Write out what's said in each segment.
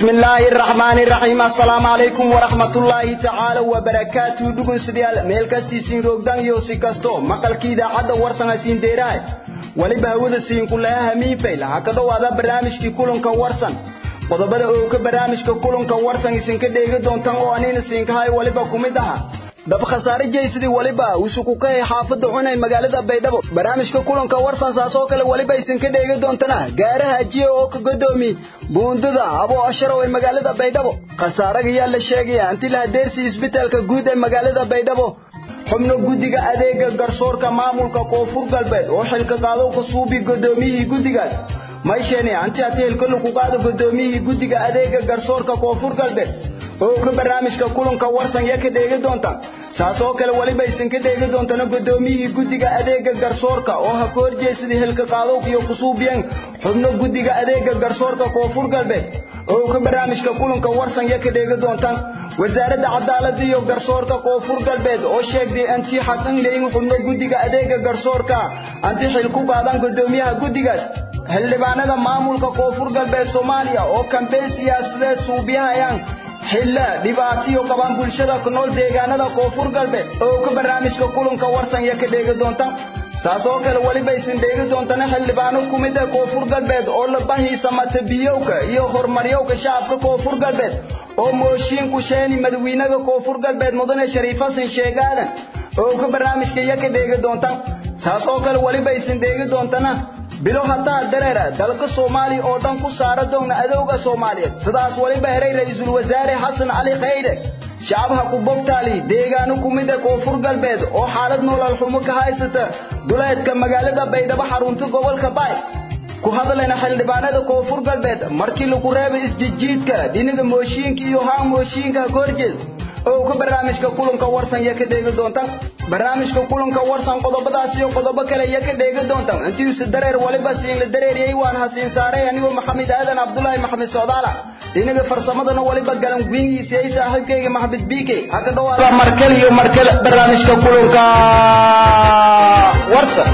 بسم الله الرحمن الرحيم السلام عليكم ورحمة الله تعالى وبركاته دقن سديال ميل كستي سين روغدان يو سيكستو مقال كيدا عدا ورسان سين ديراي ولبا هودا سين كلها همين فيل هكذا هذا برنامج كي كلن كورسان qodobada oo ka barnaamijka kulanka warsan isinka dheegi doontaan oo anina siinkahay waliba kumid aha dab khasaare jeysidii waliba usuku ka xaafada cunay magaalada baydhabo barnaamijka kulanka warsan saasoo kale waliba isinka dheegi doontana gaaraha jiya oo ka godoomi buundada abo asharo ee magaalada baydhabo khasaaraga yaa la sheegaya intii la hadeersi isbitaalka guud ee magaalada baydhabo xubno guddiga adeega garsoorka maamulka koonfur galbeed oo xilka qaado ka suubi godoomiyihii guddigaas mayshani anti atiilka lagu qaado godoomiyihii guddiga adeega garsoorka koonfur galbeed oo ka barnaamijka kulanka warsan ya ka dheegi doonta saasoo kale waliba isin ka dheegi doontana godoomiyihii guddiga adeega garsoorka oo ha ka horjeesadii hilka qaadowg iyo kusuubiyan xubno guddiga adeega garsoorka koonfur galbeed oo ka barnaamijka kulanka warsan ya ka dheegi doontaan wasaaradda cadaaladda iyo garsoorka koonfur galbeed oo sheegtay anti xaqan leeyin xubno guddiga adeega garsoorka anti xil ku qaadaan godoomiyaha guddigaas xildhibaanada maamulka koonfur galbeed soomaaliya oo kambeyn siyaasadeed suubiyahayaan xilla dhibaatiyo qabaan bulshada ku nool deegaanada koonfur galbeed oo ka barnaamijka kulanka warsan ya ka dheegi doonta saasoo kale weliba isin dheegi doontana xildhibaano ku mid ah koonfur galbeed oo la bahiisa matabiyowka iyo horumaryowka shacabka koonfur galbeed oo mooshiin ku sheeni madawiinaha koonfur galbeed mudane shariif xasan sheegaadan oo ka barnaamijka ya ka dheegi doonta saasoo kale weliba isin dheegi doontana bilo hataa dareera dalka soomaaliya oo dhan ku saara doogna adowga soomaaliyeed sidaas weliba heray ra'iisul wasaare xasan cali khayre shacabha ku bogtaali deegaano ku mid ah koonfur galbeed oo xaalad nolol xumo ka haysata duleedka magaalada baydhabo xarunta gobolka baay ku hadlayna xildhibaanada koonfur galbeed markii lagu reebay isjijiidka dhinaga mooshiinka iyo haan mooshiinka ka horjeed oo ka barnaamijka kulanka warsan ya ka dheegi doonta barnaamijka kulanka warsan qodobadaas iyo qodobo kale ya ka dheegi doonta intiisu dareer waliba siin la dareeriyey waan hasiin saaray anigoo maxamed aadan cabdulaahi maxamed socdaala dhinaga farsamadana waliba galan gwingiisiyey saaxiibkayga maxamed biike ha ka dhawaada markale iyo markale barnaamijka kulanka warsan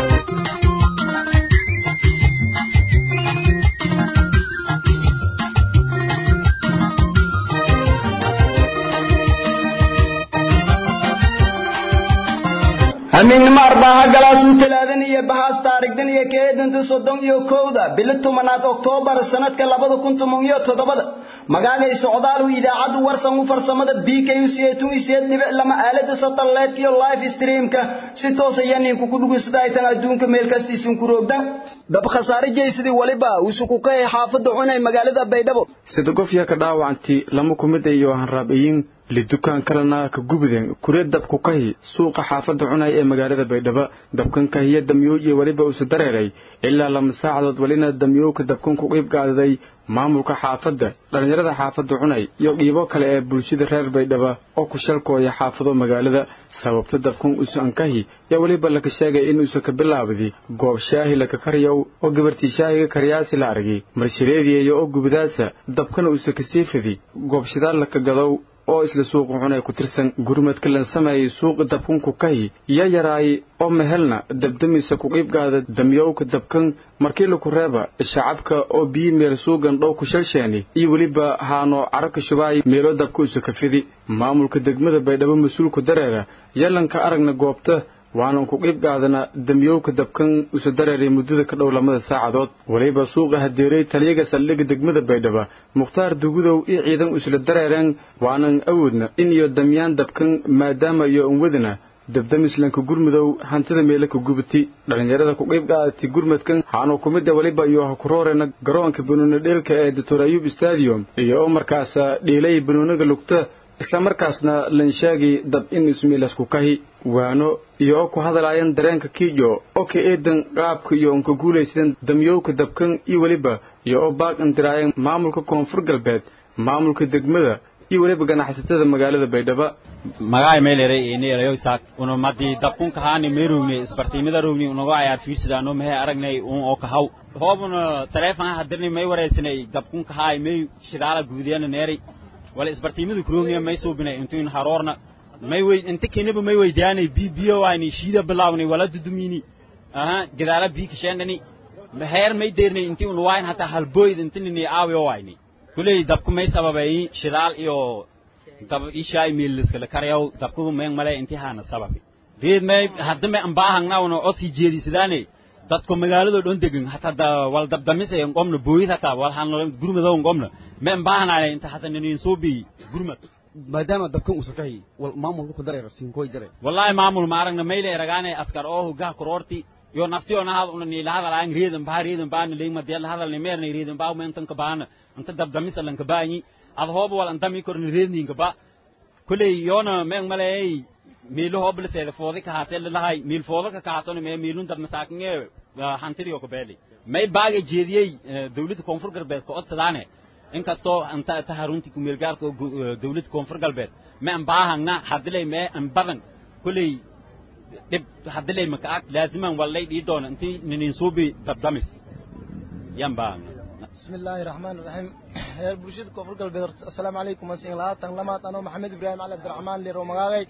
hamiignimo arbaaha galaasuu talaadan iyo bahaas taarigdan iyo keedanta soddon iyo kowda bilo tobanaad oktoobar sanadka labada kun toban iyo toddobada magaagay socdaalu idaacaddu warsan u farsamada b k u siyeetun isiyeed dhibic lama aalada satellite iyo live streamka si toos ayaa ninku ku dhugunsada aytan adduunka meel kastiisun ku roogdan dab khasaare jeysidii waliba usuku ka ee xaafadda cunay magaalada baydhabo sida gofya ka dhaawacanti lama kumid iyo hanraabayin lidukaan kalena ka gubiden kuree dabku kahi suuqa xaafadda cunay ee magaalada baydhabo dabkan kahiya damyow iyo weliba usu dareeray ilaa lama saacadood welina damyowka dabkan ku qiib qaadaday maamulka xaafadda dhallinyarada xaafadda cunay iyo qiibo kale ee bulshada reer baydhaba oo ku shalkooya xaafado magaalada sababta dabkan usu ankahi yaa weliba laka sheegay inuusa ka bilaabdi goob shaahi laka karyow oo gabartii shaahiga karyaasi la argay marshileediyayo oo gubadaasa dabkana usa kasii fidi goob shidaal laka gadow oo isla suuqa cunay ku tirsan gurmadka lan sameeyay suuqa dabkanku kahi ya yaraay oo mehelna dabdamisa ku qiibgaada damyowka dabkan markii laku reeba shacabka oo biyi meel suugan dhow ku shalsheeni iyo weliba haano cararka shubaay meelo dabka usa ka fidi maamulka degmada baydhabo mas-uulku dareera yalanka aragna goobta waanan ku qiib qaadana damyowka dabkan usa dareeray muddada ka dhow lamada saacadood weliba suuqa hadeeray taliyaga saldhigga degmada baydhaba mukhtaar dugudow iyo ciidan isla dareereen waanan awoodna in iyo damyaan dabkan maadaama iyo unwadana dabdamislanka gurmudow hantida meelo ka gubati dhallinyarada ku qiib qaadati gurmadkan haanu ku midda weliba iyo ha ku roorena garoonka banuuna dheelka ee doctor ayub stadium iyo oo markaasa dhiilay banuunaga lugta islamarkaasna lanshaagi dab in ismiilasku kahi waano iyo oo ku hadalaayeen dareenka kiijo oo ka eedan qaabka iyo unka guulaysadeen damyowka dabkan iyo weliba iyo oo baaq indiraayeen maamulka koonfur galbeed maamulka degmada iyo weliba ganacsatada magaalada baydhaba magaay meeleray eeneerayo isaak una madii dabkunka haani meerugni isbartiimada rugni unago ayaar fiirsidaano mehe aragnay un oo kahaw hoobuna taleefon hadirni may waraysanay dabkunka haay may shidaala guudiyana neeray wala isbartiimada kurogniya may suubinay intuin haroorna may wey inta kenaba may weydiyaanay bi biyo waayni shiida bilawnay wala dudumini aha gadaala bi kashendani heer may deernay inti un waayn hataa halboyd intinini aawiyo waayni kuley dabku may sababay shidaal iyo dab ishaay miiliskala karayaw dabku meen male intii haana sababi reed may hadda may ambaahangnaawna codsi jeedisadaane dadku magaaladoo dhan degan hataa wal dabdamise ngomna booyid hataa wal han gurmadow ngomna may ambaahanaane inta hata ninin suubi gurmad maadaama dabkan uusan ka hayay wal maamulku ku dareero siinkoy jare wallahi maamul ma aragna mayle ragaane askar oo hoggaha kororti yo naftiyo na hada una ni lahada laang reedan baa reedan baa ni leeyma deel hada ni meer ni reedan baa men tan ka baana anta dabdamis lan ka baani ad hoob wal anta mi kor ni reedin ka ba kulay yona men malay miilo hobl seeda foodi ka hasel lahay miil fooda ka kaason me miilun dad masaakinge hantidi ko beeli may baaga jeediyey dawladda koonfur galbeed ka codsadaane inkastoo anta ta harunti ku meel gaarka dawladda koonfur galbeed ma an baahangna hadilay me an badan kulay dhib hadilay maka ag laaziman wallay dhii doona intii ninin suubi dabdamis yan baahangna بسم الله الرحمن الرحيم يا برشيد كفر قلبي السلام عليكم وسين الله تنلمات أنا محمد إبراهيم علي عبد الرحمن ليرو مغاغي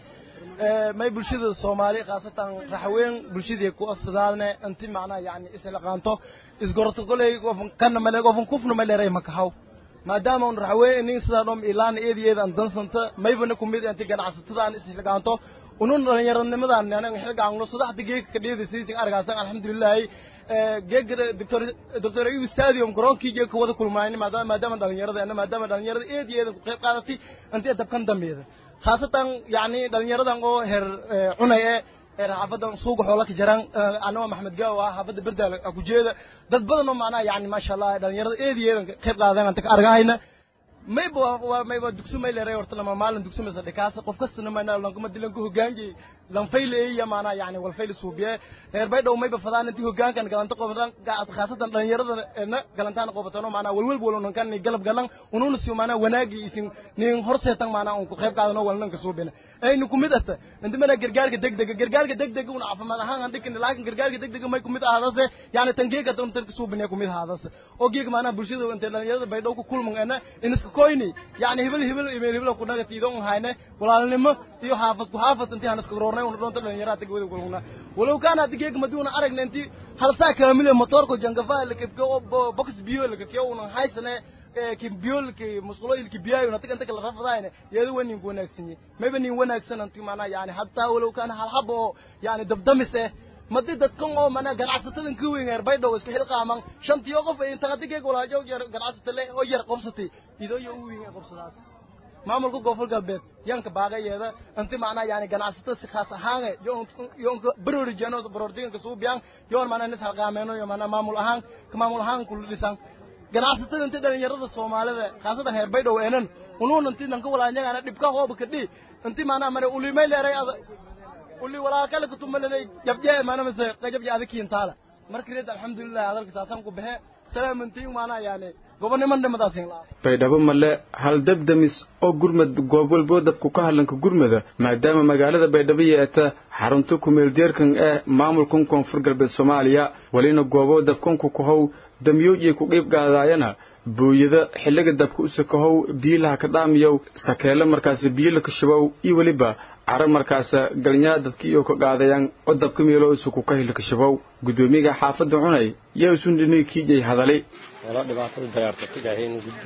ما برشيد الصومالي خاصة رحوين برشيد يكو أصدالنا أنت معنا يعني إسلقانتو إسقرت قولي كان ملي قفن كفن ملي ري مكهو ما دام أن رحوين إني سدانهم إلان إيدي إيدي أن دنسنت ما يبنى كميد أنت كان عصتدان إسلقانتو unun dhallinyaranimadan anaga xilgaangno saddexda geeg ka dheedaysiisin argaasan alxamdulilaahi geegara doctor doctor ayub stadium garoonkii geeg ka wada kulmaayni maadaama maadaama dhallinyaradeena maadaama dhallinyarada eed iyo eedan ku qayb qaadatay intee dabkan dambeeda khaasatan yacni dhallinyaradan oo heer cunay ee heer xaafadan suuga xoola ka jiraan anagoo maxamed gaaw ah xaafadda berdaal ku jeeda dad badan oo macnaha yacni maasha allah dhallinyarada eed iyo eedan ka qayb qaadeen anta ka argahayna mayba waa mayba dugsi may leeray horta lama maalin dugsi maysa dhikaasa qof kastana mayna lankuma dilan ku hogaanjay lanfayl eeya maana yani walfayl suubiye heer bay dhow mayba fadaan intii hogaankan galanta qobadan khaasatan dhalinyarada na galantaan qobatano maana walwal walon kan galab galan ununa siyo maana wanaagi isin nin horseetan maana un ku qayb qaadano walnan ka suubina aynu kumid ata inta mana gargaarka degdega gargaarka degdega una caafimaad ahaan aan dhikin laakiin gargaarka degdega may kumid ahaadase yani tangeega tan tan ka suubina kumid ahaadase oo geeg maana bulshada inta dhalinyarada bay dhow ku kulman ana iniska koyni yani hibil hibil email hibil ku naga tiidon hayne walaalnimo iyo haafad ku haafad intii aan iska roornay una doonta dhalinyarada tag wada kulmuna walow kaana digeeg maduuna aragna intii hal saa kaamil motorko jangafa la kibka oo box biyo la kibka una haysane ki biyo ki musqulo ilki biyayo na tagan tagal rafadaayne yeedo wanin ku wanaagsan mayba nin wanaagsan intii maana yani hatta walow kaana hal habo yani dabdamis eh madi dadkan oo mana ganacsatadan ka weyn yar baydhow isku xilqaaman shantiyo qof ay inta digeeg walaajo yar ganacsata le oo yar qobsatay idoo yo u weyn qobsadaas maamulka goofal galbeed yanka baaqayeeda inti macnaa yani ganacsatada si khaas ahaan yoonka barori jeno barordiganka suubiyan yoon mana nis halqaameeno yo mana maamul ahaan ka maamul ahaan kula dhisan ganacsatada inti dhalinyarada soomaalida khaasatan heer baydhow eenan unuun inti nanka walaanyagana dhibka hooba kadhi inti macnaa mare ulimay leeray uli walaakale kutumalelay jabje mana mise qajabje adikiintaala marka reed alxamdulilah hadalka saasan ku baxe salaamantiin maanaa yani gobonniman dhimadaasin laa baydhabo male hal dabdamis oo gurmad goob walboo dabku ka hadlanka gurmada maadaama magaalada baydhabo yeeta xarunta kumeeldeerkan ee maamulkan koonfur galbeed soomaaliya welina gooboo dabkanku kahow damyoojiya ku qiib qaadaayana buuyada xilliga dabka u sakahow biyilaha ka dhaamiyow sakeelo markaas biyila ka shubow iyo weliba cara markaas galnyaa dadkiiyo ka qaadayaan oo dabka meelo isuku ka hilka shubow guddoomiyaga xaafadda cunay yaa isun dhinay kiijay hadalay wala dhibaatada dayaarta ka gaaheen guddi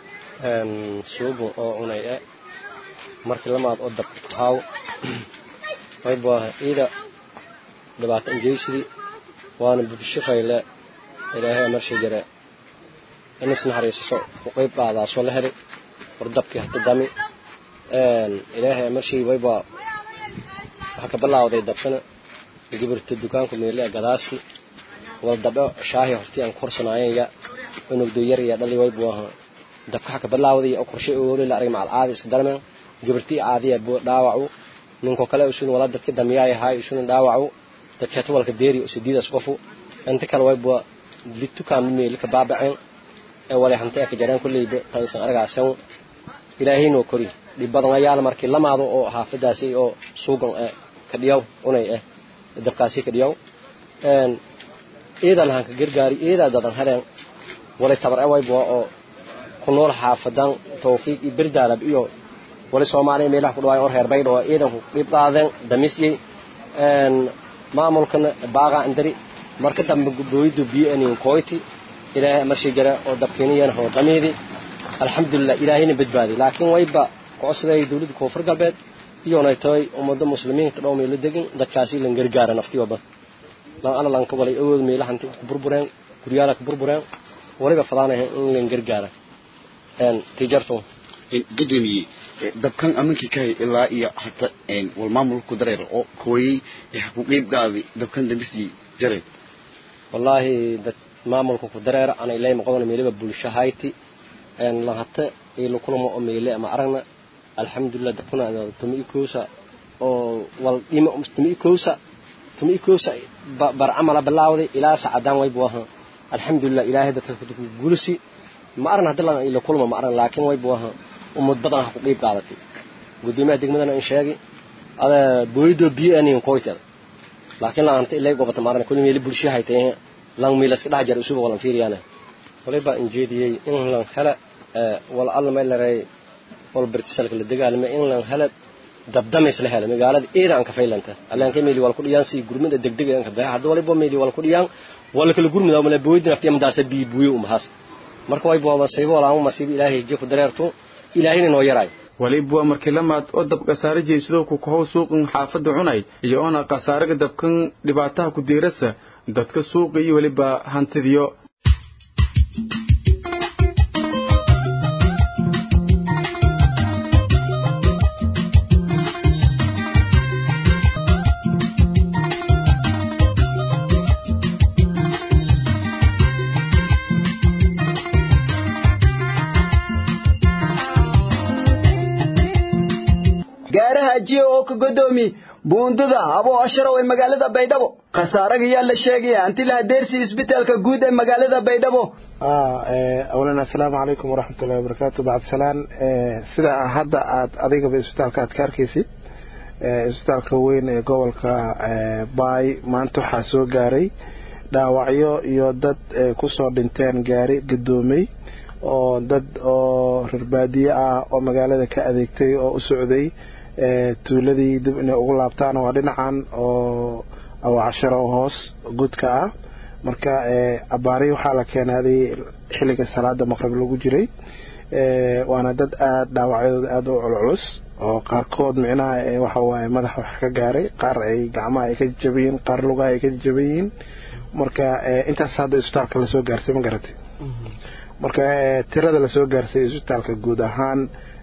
suubu oo cunay e markii lamaad oo dabka ku haaw waybaa iida dhibaato injeysidii waana bulsho fayle ilaahay marshay jare inis naxariisaso u qayb qaadaasoo la heli war dabkii hata dami ilaahay marshay waybaa waxaa ka bilaawday dabkana gibirta dukaanku meele gadaasi wal dabdho shaahi hortii aan korsanaayaya unugdo yar ya dhali way buu ahaa dabka ka bilaawday oo qorshe oo la arag macal caadi iska darmeen gibirtii caadiya buu dhaawacu ninko kale usun wala dadka damiyaay ahay usun dhaawacu dadka tawalka deeri oo sidiidas qofu inta kale way buu litukaan meel ka baabaceen ee wala hantay ka jaraan kullayba taysan argaasan ilaahay noo kori dhibadan ayaal markii lamaado oo haafadaasi oo suugan ee ka dhiyaw unay eh dabkaasi ka dhiyaw een eedan han ka gargaari eeda dadan hareen wala tabar away boo oo ku nool xaafadan tawfiiq iyo birdaalab iyo wala Soomaaliya meelaha ku dhawaay oo reer baydho eedan ku qeyb qaadeen damisyi een maamulkan baaqa indari marka dambe gudooydu biyo in koyti ilaahay marshi jara oo dabkeeniyeen oo damiidi alxamdulilah ilaahayna badbaaday laakiin wayba kocodsaday dowladda koonfur galbeed iyoonay tahay ummadda muslimiinta dhow meelo degan dadkaasi lan gargaara naftiyoba lan alla lan ka walay awood meelahanti ku burbureen guryaala ku burbureen waliba fadaanaya in lan gargaara tijarto gudoomiye dabkan amankii kahay ilaa iyo hata wal maamulku dareer oo kooyey ku qeybgaadi dabkan dambisii jareed wallaahi dad maamulka ku dareera ana ilaahay maqodan meeliba bulsho hayti lan hata ilo kulamo oo meele ama aragna alxamdulilah dabkuna tumi ikoosa oo wal dhima tumi ikoosa tumi ikoosa bar camala bilaawday ilaa sacadaan waybu ahaa alxamdulilah ilaahay dadka ku gulisi ma aragna hadda lan ilo kulamo ma aragna laakiin waybu ahaa ummad badan ha ku qeyb qaadatay gudoomiyaha degmadana in sheegi ada booydo biyo aniin koytada laakiin lan anta ilay gobata ma aragna kulli meeli bulsho haytay lan miilaska dhex jara isuba walan fiiriyaana waliba injeediyey in lan hela wal alla meel laray wal birtisalka la dagaalamay in lan hela dabdamays la hela magaalada eeda aan ka faylanta allaan ka meeli wal ku dhiyaan si gurmida degdeg aan ka baa hadda waliba meeli wal ku dhiyaan wal kala gurmida wala booydina aftiya madaasa bi buuyo umahas marka way boo masiibo wala aan masiibo ilaahay jeeku dareerto ilaahayna noo yaray waliba waa markii lamaad oo dab khasaare jeysado ku kahow suuqan xaafadda cunay iyo oona khasaaraga dabkan dhibaataha ku diirasa dadka suuqa iyo weliba hantidiyo gaaraha ajiya oo ka godoomi buundada abo asharaw ee magaalada baydhabo khasaaraga yaa la sheegaya anti la hadeersi isbitaalka guud ee magaalada baydhabo awlan assalaamu calaykum waraxmatullahi wabarakaatu bacd salaan sida hadda aad adigaba isbitaalka aad ka arkaysid isbitaalka weyn ee gobolka baay maanta waxaa soo gaaray dhaawacyo iyo dad kusoo dhinteen gaari gadoomay oo dad oo rarbaadiye ah oo magaalada ka adeegtay oo u socday tuuladii dib inay ugu laabtaan waa dhinacan oo awacasharo hoos gudka ah marka abaari waxaa la keenaaday xilliga salaada maqrib lagu jiray waana dad aad dhaawacyadooda aada u culculus oo qaarkood micnaha waxa waaye madaxa wax ka gaaray qaar ay gacmaha ay ka jaban yihiin qaar lugaha ay ka jaban yihiin marka intaas hadda isbitaalka lasoo gaarsay ma garatay marka tirada lasoo gaarsay isbitaalka guud ahaan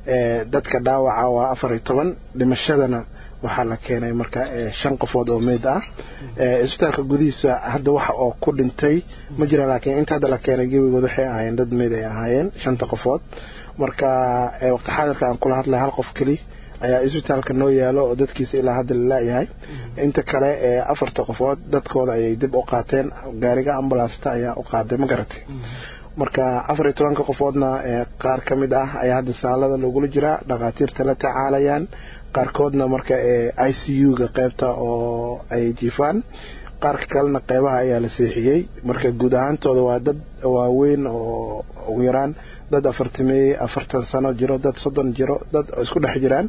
dadka dhaawaca waa afar iyo toban dhimashadana waxaa la keenay marka shan qofood oo meyd ah isbitaalka gudihiisa hadda waxa oo ku dhintay ma jira laakiin inta hadda la keenay gebigood waxay ahaayeen dad meyd ay ahaayeen shanta qofood marka waqti xaadirka aan kula hadlay hal qof keli ayaa isbitaalka noo yaalo oo dadkiisa ilaa hadda la laayahay inta kale afarta qofood dadkooda ayay dib u qaateen gaariga ambulasta ayaa u qaaday ma garatay marka afar iyo tobanka qofoodna qaar ka mid ah ayaa hadda saalada loogula jiraa dhakhaatiirta la tacaalayaan qaarkoodna marka i c u-ga qeybta oo ay jiifaan qaarka kalena qeybaha ayaa la seexiyey marka guud ahaantooda waa dad waaweyn oo ugu yaraan dad afartamey afartan sano jiro dad soddon jiro dad isku dhex jiraan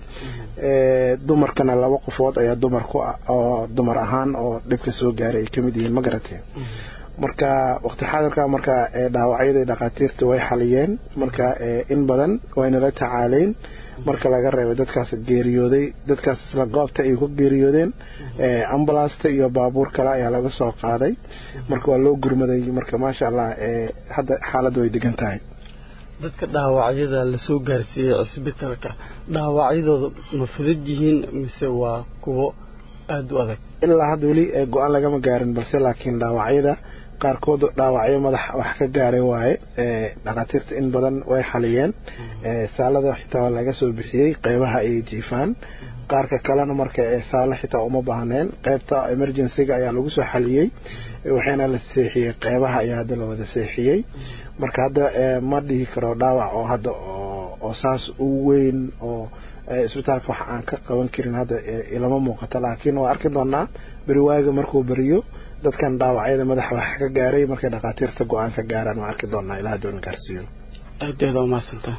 dumarkana laba qofood ayaa dumar ku oo dumar ahaan oo dhibka soo gaaray ay kamid yihiin ma garatee marka waqti xaadirka marka dhaawacyada dhakhaatiirta way xaliyeen marka in badan wayna la tacaaleyn marka laga reebay dadkaas geeriyooday dadkaas isla goobta ay ku geeriyoodeen ambulasta iyo baabuur kale ayaa laga soo qaaday marka waa loo gurmaday marka maasha allah hadda xaaladda way degan tahay dadka dhaawacyada lasoo gaarsiiyey cisbitaalka dhaawacyadooda ma fudud yihiin mise waa kuwo aada u adag ilaa hadda weli go-aan lagama gaarin balse laakiin dhaawacyada qaarkood dhaawacyo madax wax ka gaaray waaye dhakhaatiirta in badan way xaliyeen saalada xitaa waa laga soo bixiyey qeybaha ay jiifaan qaarka kalena marka saalo xitaa uma baahneen qeybta emergencyga ayaa lagu soo xaliyey waxaana la seexiyey qeybaha ayaa hadda la wada seexiyey marka hadda ma dhihi karo dhaawac oo hadda oo saas u weyn oo isbitaalka wax aan ka qaban karin hadda ilama muuqato laakiin waa arki doonaa beriwaaga markuu beriyo dadkan dhaawacyada madaxa wax ka gaaray markay dhakhaatiirta go-aan ka gaaraan waa arki doonaa ilaa hadduu gaarsiiyo aadaada umaadsantah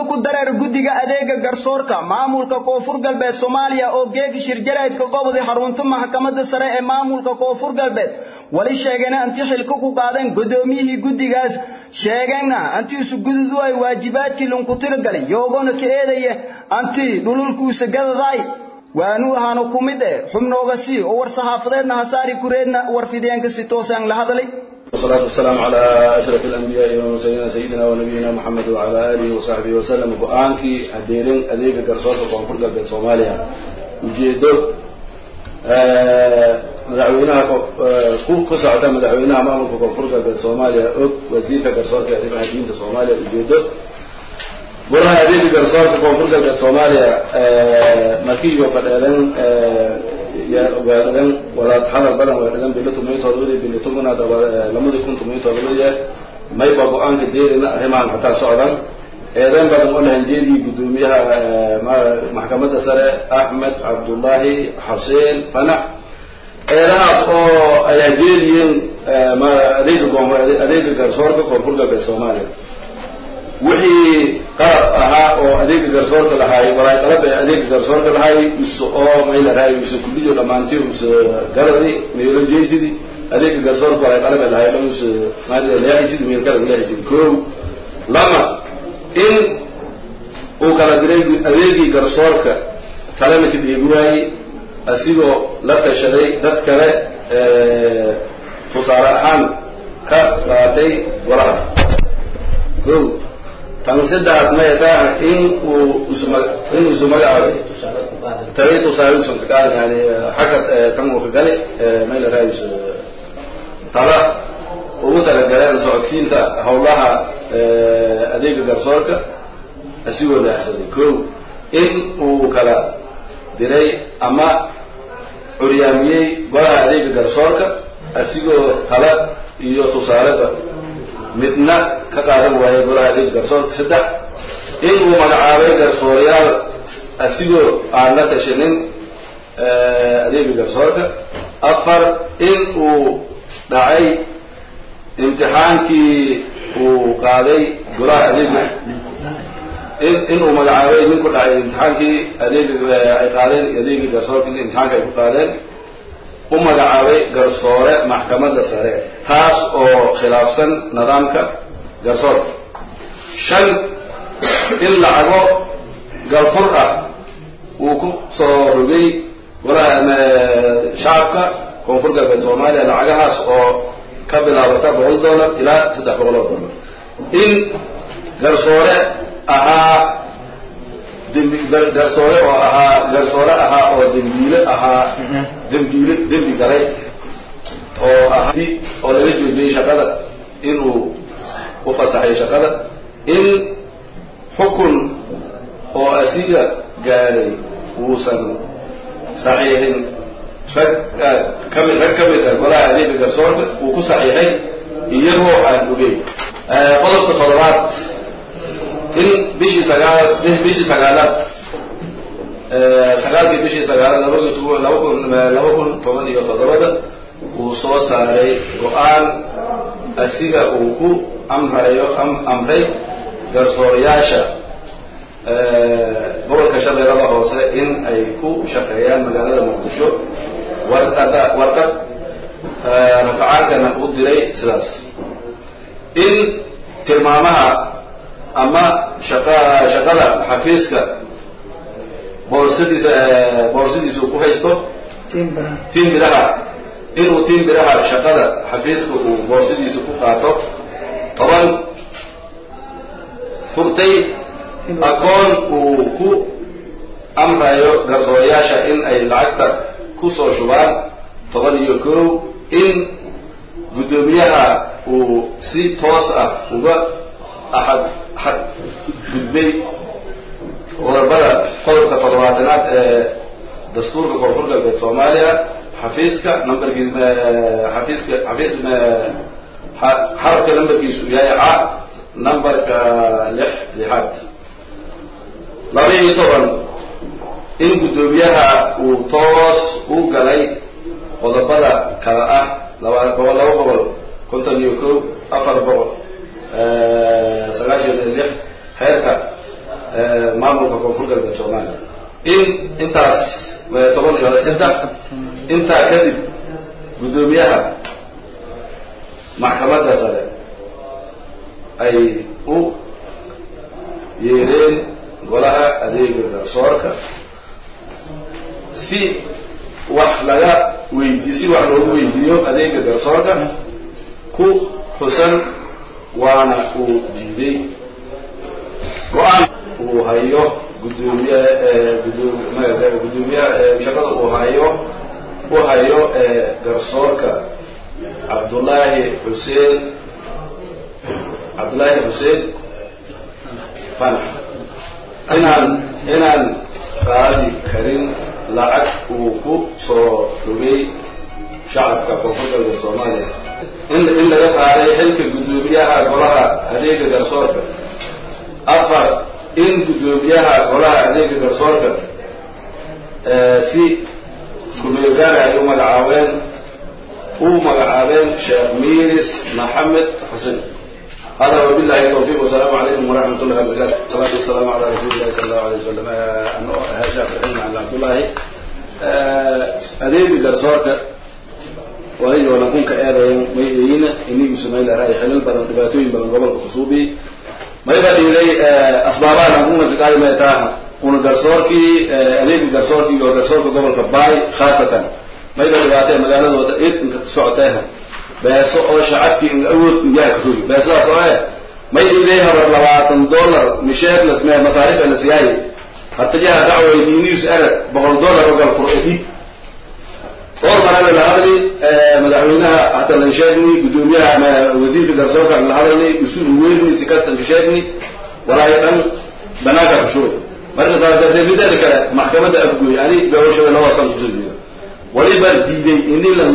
ku dareer guddiga adeega garsoorka maamulka koonfur galbeed soomaaliya oo geegi shirjaraydka gobodi xarunta maxkamadda sare ee maamulka koonfur galbeed wali sheegayna anti xilka ku qaadeen guddoomiyihii guddigaas sheegayna anti isu gududu ay waajibaadkii lunku tiragalay yoogona ka eedaya anti dhululkuusa gadadaay waanu ahaana ku mid eh xubnooga sii oo war saxaafadeedna hasaari kureedna war fideenka si toosaan la hadlay والصلاة والسلام على أشرف الأنبياء والمرسلين سيدنا ونبينا محمد وعلى آله وصحبه وسلم وآنكي أديرين أديك قرصوص وقنفر قلب صوماليا وجيدو مدعوينها ku socota madaxweynaha maamulka koonfur galbeed soomaaliya og wasiirka garsoorka ee arrimaha diinta soomaaliya ujeedo golaha adeega garsoorka koonfur galbeed soomaaliya markiiyo fadheedan weedhadan walaad hadal badan weedhadan bilo tumiyo todobadii bilo tobanaad lamadii kun tumiyo todobadii mayba go-aanka deerina arrimahan xataa socdan eedeyn badan oo lahanjeedii guddoomiyaha maxkamadda sare axmed cabdullaahi xuseen fanax eedahaas oo ay hajeediyeen adeega adeega garsoorka koonfur galbeed soomaaliya wixii qalab ahaa oo adeega garsoorka lahaay walaay qalab ee adeega garsoorka lahaay use oo maylahaay use kulliyo dhammaantii use garadi meelo jeysidi adeega garsoorka walaay qalab ee lahaay dhan use maaliya leexisidi meel kala leexisidi kow lama in uu kala diray adeegii garsoorka kalena ka dheegi waayey asigoo la tashaday dad kale tusaale ahaan ka qaatay golaha kow tan saddex maytaa in uu isma in isu magacaabay tari tusaale usan ka qaadan yani xagga tan uu ka galay mayla raayis tala ugu talagaleen socodsiinta howlaha adeega garsoorka asigoo leexsaday kow in uu kala diray ama curyaamiyey golaha adeega garsoorka asigoo tala iyo tusaaleba midna ka qaadan waayay golaha adeega garsoorka saddex in uu magacaabay garsoorayaal asigoo aan la tashanin adeega garsoorka afar in uu dhacay imtixaankii uu qaaday golaha adeega in inuu magacaabay ninku dhacay imtixaankii adeega ay qaadeen adeegii garsoorka in imtixaanka ay ku qaadeen u magacaabay garsoore maxkamadda sare taas oo khilaafsan nidaamka garsoorka shan in lacago galfur ah uu ku soo rogay golaha shacabka koonfur galbeed soomaaliya lacagahaas oo ka bilaabata boqol dollar ilaa saddex boqol oo dollar in garsoore ahaa dembi garsoore oo ahaa garsoore ahaa oo dembiile ahaa dembiile dembi galay oo ahaa oo laga joojiyey shaqada inuu u fasaxay shaqada in xukun oo asiga gaaray uusan saxiixin rag kamid rag ka mid ah golaha adeega garsoorka uu ku saxiixay iyagoo aan ogeyn qodobka toddobaad in bishii sagaal bishii sagaalaad sagaalkii bishii sagaalaad laba laba kun laba kun toban iyo toddobada uu soo saaray go-aan asiga uu ku amrayo amray garsoorayaasha gobolka shabeellada hoose in ay ku shaqeeyaan magaalada muqdisho warqada warqad rafacaankana u diray sidaas in tilmaamaha ama shaqa shaqada xafiiska boorstadiisa boorsadiisa ku haysto tiim biraha inuu tiim biraha shaqada xafiiska uu boorsadiisa ku qaato toban furtay akoon uu ku amrayo garsoorayaasha in ay lacagta ku soo shubaan toban iyo kow in guddoomiyaha uu si toos ah uga axad xad gudbay qodobada qodobka toddobaatanaad ee dastuurka koonfur galbeed soomaaliya xafiiska numberkii xafiiska xafiis xarafka numberkiisu yahay ca numberka lix lixaad laba iyo toban in guddoomiyaha uu toos u galay qodobada kale ah laba boqol laba boqol konton iyo kow afar boqol sagaashan iyo lix xeerka maamulka koonfur galbeed soomaaliya in intaas toban iyo saddex intaa kadib guddoomiyaha maxkamadda sare ay u yeedheen golaha adeega garsoorka si wax laga weydiiy si wax loogu weydiiyo adeega garsoorka ku xusan waana uu diiday go-aan uu hayo gudoomiye gudoomiyaha shaqada uu hayo u hayo garsoorka cabdullaahi xuseen cabdullaahi xuseen fanax inaan inaan qaadi karin lacag uu ku soo rogay shacabka koonfur galbeed soomaaliya in in laga qaaday xilka guddoomiyaha golaha adeega garsoorka afar in guddoomiyaha golaha adeega garsoorka si kumeelgaara ay u magacaabeen u magacaabeen sheekh miris maxamed xuseen هذا وبالله التوفيق والسلام عليكم ورحمة الله وبركاته الصلاة والسلام على رسول الله صلى الله عليه وسلم أنه هاشا في العلم عن عبد الله أديب قرصورك وهي ونكون كآذين ميئين إني بسمي لها حلال بدن دباتوين بدن قبل خصوبي ما يبقى إلي أسبابا نكون تقال ما يتاها كون قرصوركي أديب قرصوركي وقرصورك قبل كباي خاصة ما يبقى دباتي مقالة وإذ انت تسعتها beeso oo shacabkii in awood miyaha ka rogi beesadaas oo eh may ilay habar labaatan dollar misheer lasmee masaarif la siyaay hatajaha dacway diinius arag boqol dollar oo gal fur edid or marana la hadli madaxweynaha hata lan sheegni gudoomiyaha wasiirka garsoorka la hadlay usul weyn si kastan ka sheegni walaahi dhan banaanka ku shubay marka saa darteed mideeda kale maxkamadda afgooy ani gabashabe laba san kusoo jeeda waliba diiday ini lan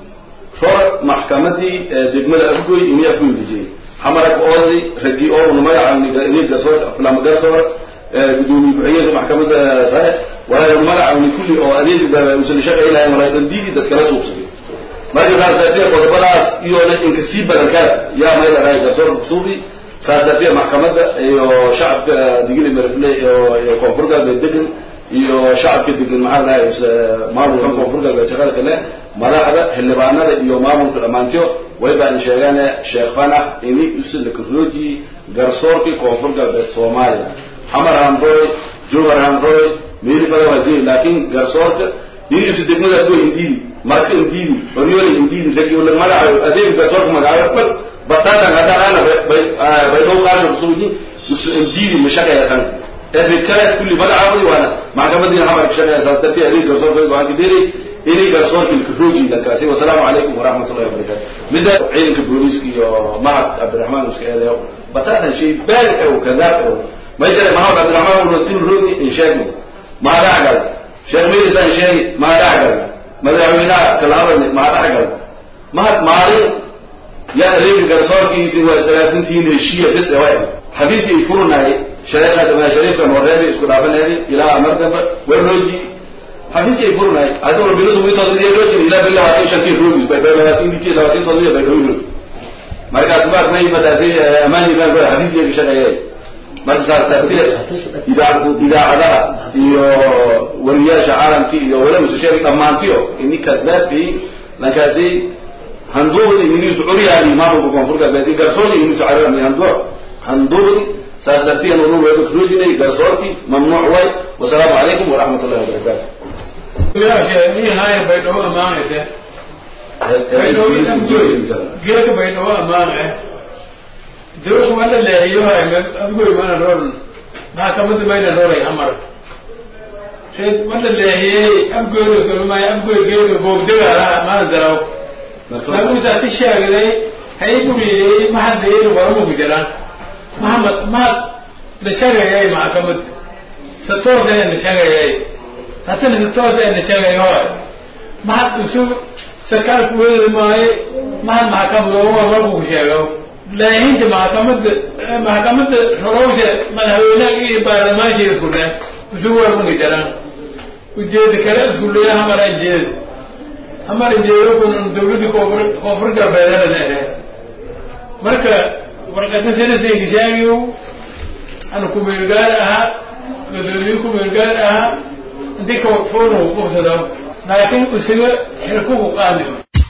hor maxkamadii degmada afgoy inay afgoy dejiyey xamarag oodli ragii oo magaca garsoor flama garsoor gudoomiye ku-xigeenka maxkamadda sare walaa magacawni kulli oo adeeg usan shaqay lahayn walaa dhandiidi dad kala suubsaday marka saas darteed qodobadaas iyona inka sii badan kara yaa may larahay garsoorka kusuubi saas darteed maxkamadda iyo shacabka digili marifle iyo koonfur galbeed degan iyo shacabka degan maxaa lahay maamulka koonfur galbeed shaqada kale madaxda xildhibaanada iyo maamulka dhammaantiyo way baan sheegane sheekh fanax ini usilakaroji garsoorkii koonfur galbeed soomaaliya xamar hanroy jowhar hanroy meeli fada wajey laakiin garsoorka inisu degmada adgo indiidi marka indiidi oryola indiidi ragi magacayo adeeg garsoorka magacayo bal batatan hadaan ana bay dhow qaasho kusugi usu indiidi mashaqeyasan efi kale kulli magacaabadi waana maxkamadiina xamar kashaqeyasaas dartii adeeg garsoorka go-aanka dheelay inay garsoorka ilkaroji dalkaasi wasalaamu calaykum waraxmat ullahi wabarakatu midda ciidanka booliiska iyo mahad cabdiraxmaan iska eedayo batatan shay baal ew kadaab ew may jira mahad cabdiraxmaan una til rogi in sheegno maa dhacgal sheekh miris aan sheegi maa dhacgal madaxweynaha kala hadalni maa dhacgal mahad maalin yaa adeega garsoorkiisi waa isdagaalsantihiin heshiya bis ewa xabiisi ay furnahay shareeqa shariifka nooreebi isku dhaafaneedi ilaa mar dambe warroji xafiisi ay furnahay haddii warbinadu witood roojin ilaa bil labaatan shantii roogis bay bay labaatan bitii labaatan toddobiya bay dhowro markaas baad may madaasi amaani baan goy xafiisi ay shaqeeyay marka saas darteed idaacadaha iyo wariyaasha caalamka iyo walaw sheegay dhammaantiyo ini kadbaabi lankaasi handuubdi inisu curyaani maamulka koonfur galbeed garsoorki inisu carami handu handuubdi saas darteed unu weedo roojinay garsoorki mamnuuc way wasalaamu calaykum waraxmat ullahi wabarakatu baydhabo amaanayte geeka baydhabo amaanay dawku mana leexiyohay adgoy mana roon maxkamada mayna rooray amar shay mana leexiyey abgoyno kalumay abgoy geeka boogdagaalaha mana daraw lagusaati sheegday hay buriyey mahadayeyna waramuku jiraan mahamad mahad la shagayay maxkamad sa toosaya la shagayay haddana si toos ayna sheegay hore mahad isu sarkaalku weedi maayo mahad maxkamad ooma markuu sheego laahinta maxkamada maxkamada rorowsha madaxweynaha iyo baarlamaansha isku dhe isu warmagi jiraan ujeeda kale isku leeya hamara jeed hamara jeedo kun dawladda koonfur koonfur galbeedana dhehe marka warqada sinasinka sheegiyo ana kumeelgaar ahaa gudoomiye kumeelgaar ahaa intii kawaqfoona uu qabsado laakiin isaga xilkugu qaadi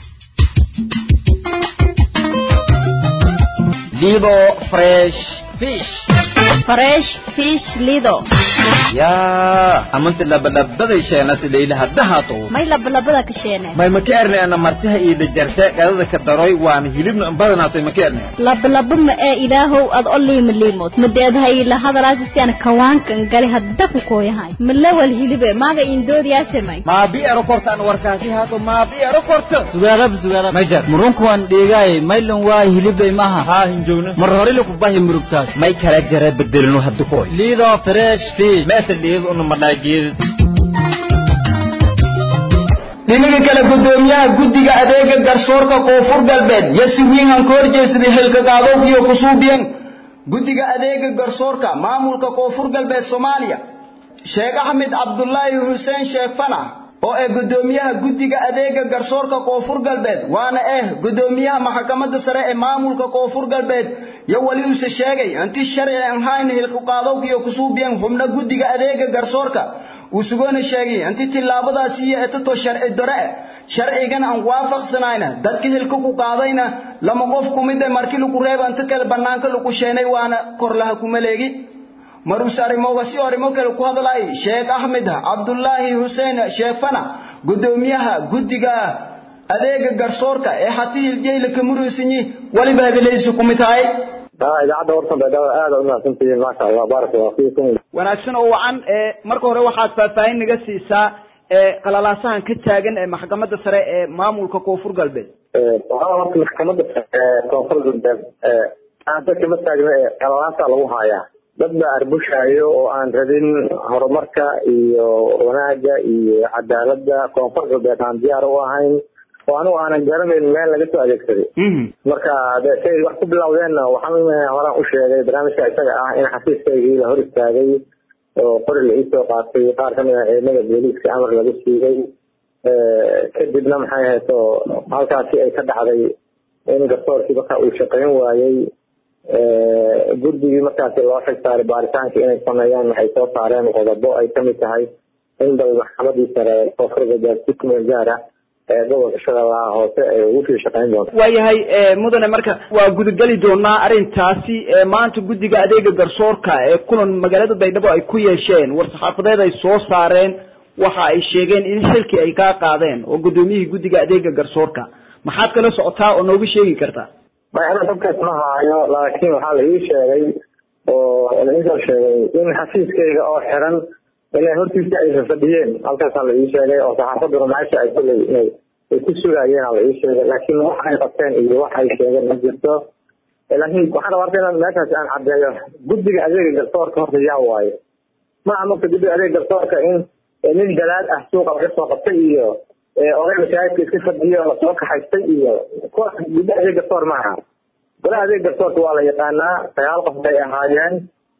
Lido Fresh Fish. Fresh Fish Lido. yaa amanti labalabada sheena sidayla hadahaato May labalabada ka sheene. may makeerne ana martaha iyo dajarte qadada ka daroy waan hilibna badanaatay makeerne Labalaba ma ee ilaahow ad oliima liimood. Madeedahay la hadalaasi si aan kawaankan gali hadda ku kooyahay. Malawal hilibe maaga indoodiyaase may. maabi ero kortaan warkaasi haato maabi ero korta sugaadab sugaadab majar murunkuwan dhiigaay maylan waa hilibay maha haa hinjoogna mar hore laku bahi murugtaas may kala jara bedelno hadda koy liido fresh fish meesha dhiig una madhaageed dhinaga kale gudoomiyaha guddiga adeega garsoorka koonfur galbeed yasi wiingan ka horjeesaday xilka qaadowkiyo kusuubiyan guddiga adeega garsoorka maamulka koonfur galbeed soomaaliya sheekh axmed cabdulaahi xuseen sheekh fanax oo ee gudoomiyaha guddiga adeega garsoorka koonfur galbeed waana eh gudoomiyaha maxkamadda sare ee maamulka koonfur galbeed yo weli use sheegay inti sharci aan hayn xilka qaadowkiyo kusuubiyan xubno guddiga adeega garsoorka uu sugoona sheegay inti tillaabadaasi iyo etato sharci dare sharcigan aan waafaqsanayna dadka hilka ku qaadayna lama qof kumid ah markii lagu reeba inta kale bannaanka lagu sheenay waana kor laha kuma leegi marus arrimoga si arrimo kale ku hadlay sheekh axmed cabdulaahi xuseen sheekh fana gudoomiyaha guddiga adeega garsoorka ee xatihil jeyla ka muruysanyi waliba hadaladiisa ku mid tahay idaacadda warsan baydhabo aada u mahadsantihiin maasha allah baaraka allah fiikum wanaagsan oo wacan ee marka hore waxaad faahfaahin naga siisaa ee qalalaasahan ka taagan ee maxkamadda sare ee maamulka koonfur galbeed waxaa horta maxkamadda koonfur galbeed aada kama taagna ee qalalaasa lagu haayaa dad baa arbushaayo oo aan rabin horumarka iyo wanaagga iyo cadaaladda koonfur galbeed aan diyaar u ahayn oo anigu aanan garanayn meel laga soo adeegsaday marka de say wax ku bilowdeenna waxaan horaan u sheegay barnaamijka isaga ah in xafiiskaygii la hor istaagay oo qori la iisoo qaatay qaar kamid ah ciidamada booliiska amar lagu siiyey kadibna maxay ahayto halkaasi ay ka dhacday in garsoorkii marka uu shaqayn waayey guddigii markaasi loo xig saaray baaritaanka inay sameeyaan waxay soo saareen qodobo ay kamid tahay in bal maxkamadii sare koonfur galbeed si kumeel gaar ah ee gobolka shabeellaha hoose ay ugu sii shaqayn doonto waayahay mudane marka waa gudageli doonaa arrintaasi maanta guddiga adeega garsoorka ee kulan magaalada baydhabo ay ku yeesheen war-saxaafadeed ay soo saareen waxa ay sheegeen in xilkii ay kaa qaadeen oo gudoomiyihii guddiga adeega garsoorka maxaad kala socotaa oo nooga sheegi kartaa may ana dadkaas ma haayo laakiin waxaa la ii sheegay oo la iisoo sheegay in xafiiskayga oo xiran inay hortiisa aysan fadhiyeen halkaasaa la ii sheegay oo saxaafaduna meesha ay kuley inay ay ku sugaayeen la ii sheegay laakiin wax ay qabteen iyo wax ay sheegeen ma jirto laakiin waxaan rabaa inaan meeshaas aan caddeeyo guddiga adeega garsoorka horta yaa waayo ma aha marka guddiga adeega garsoorka in nin dalaad ah suuqa laga soo qabtay iyo oday mashaahidka iska fadhiyo lasoo kaxaystay iyo kuwaas guddiga adeeg garsoor ma aha golaha adeeg garsoorka waa la yaqaanaa sagaal qof bay ahaayeen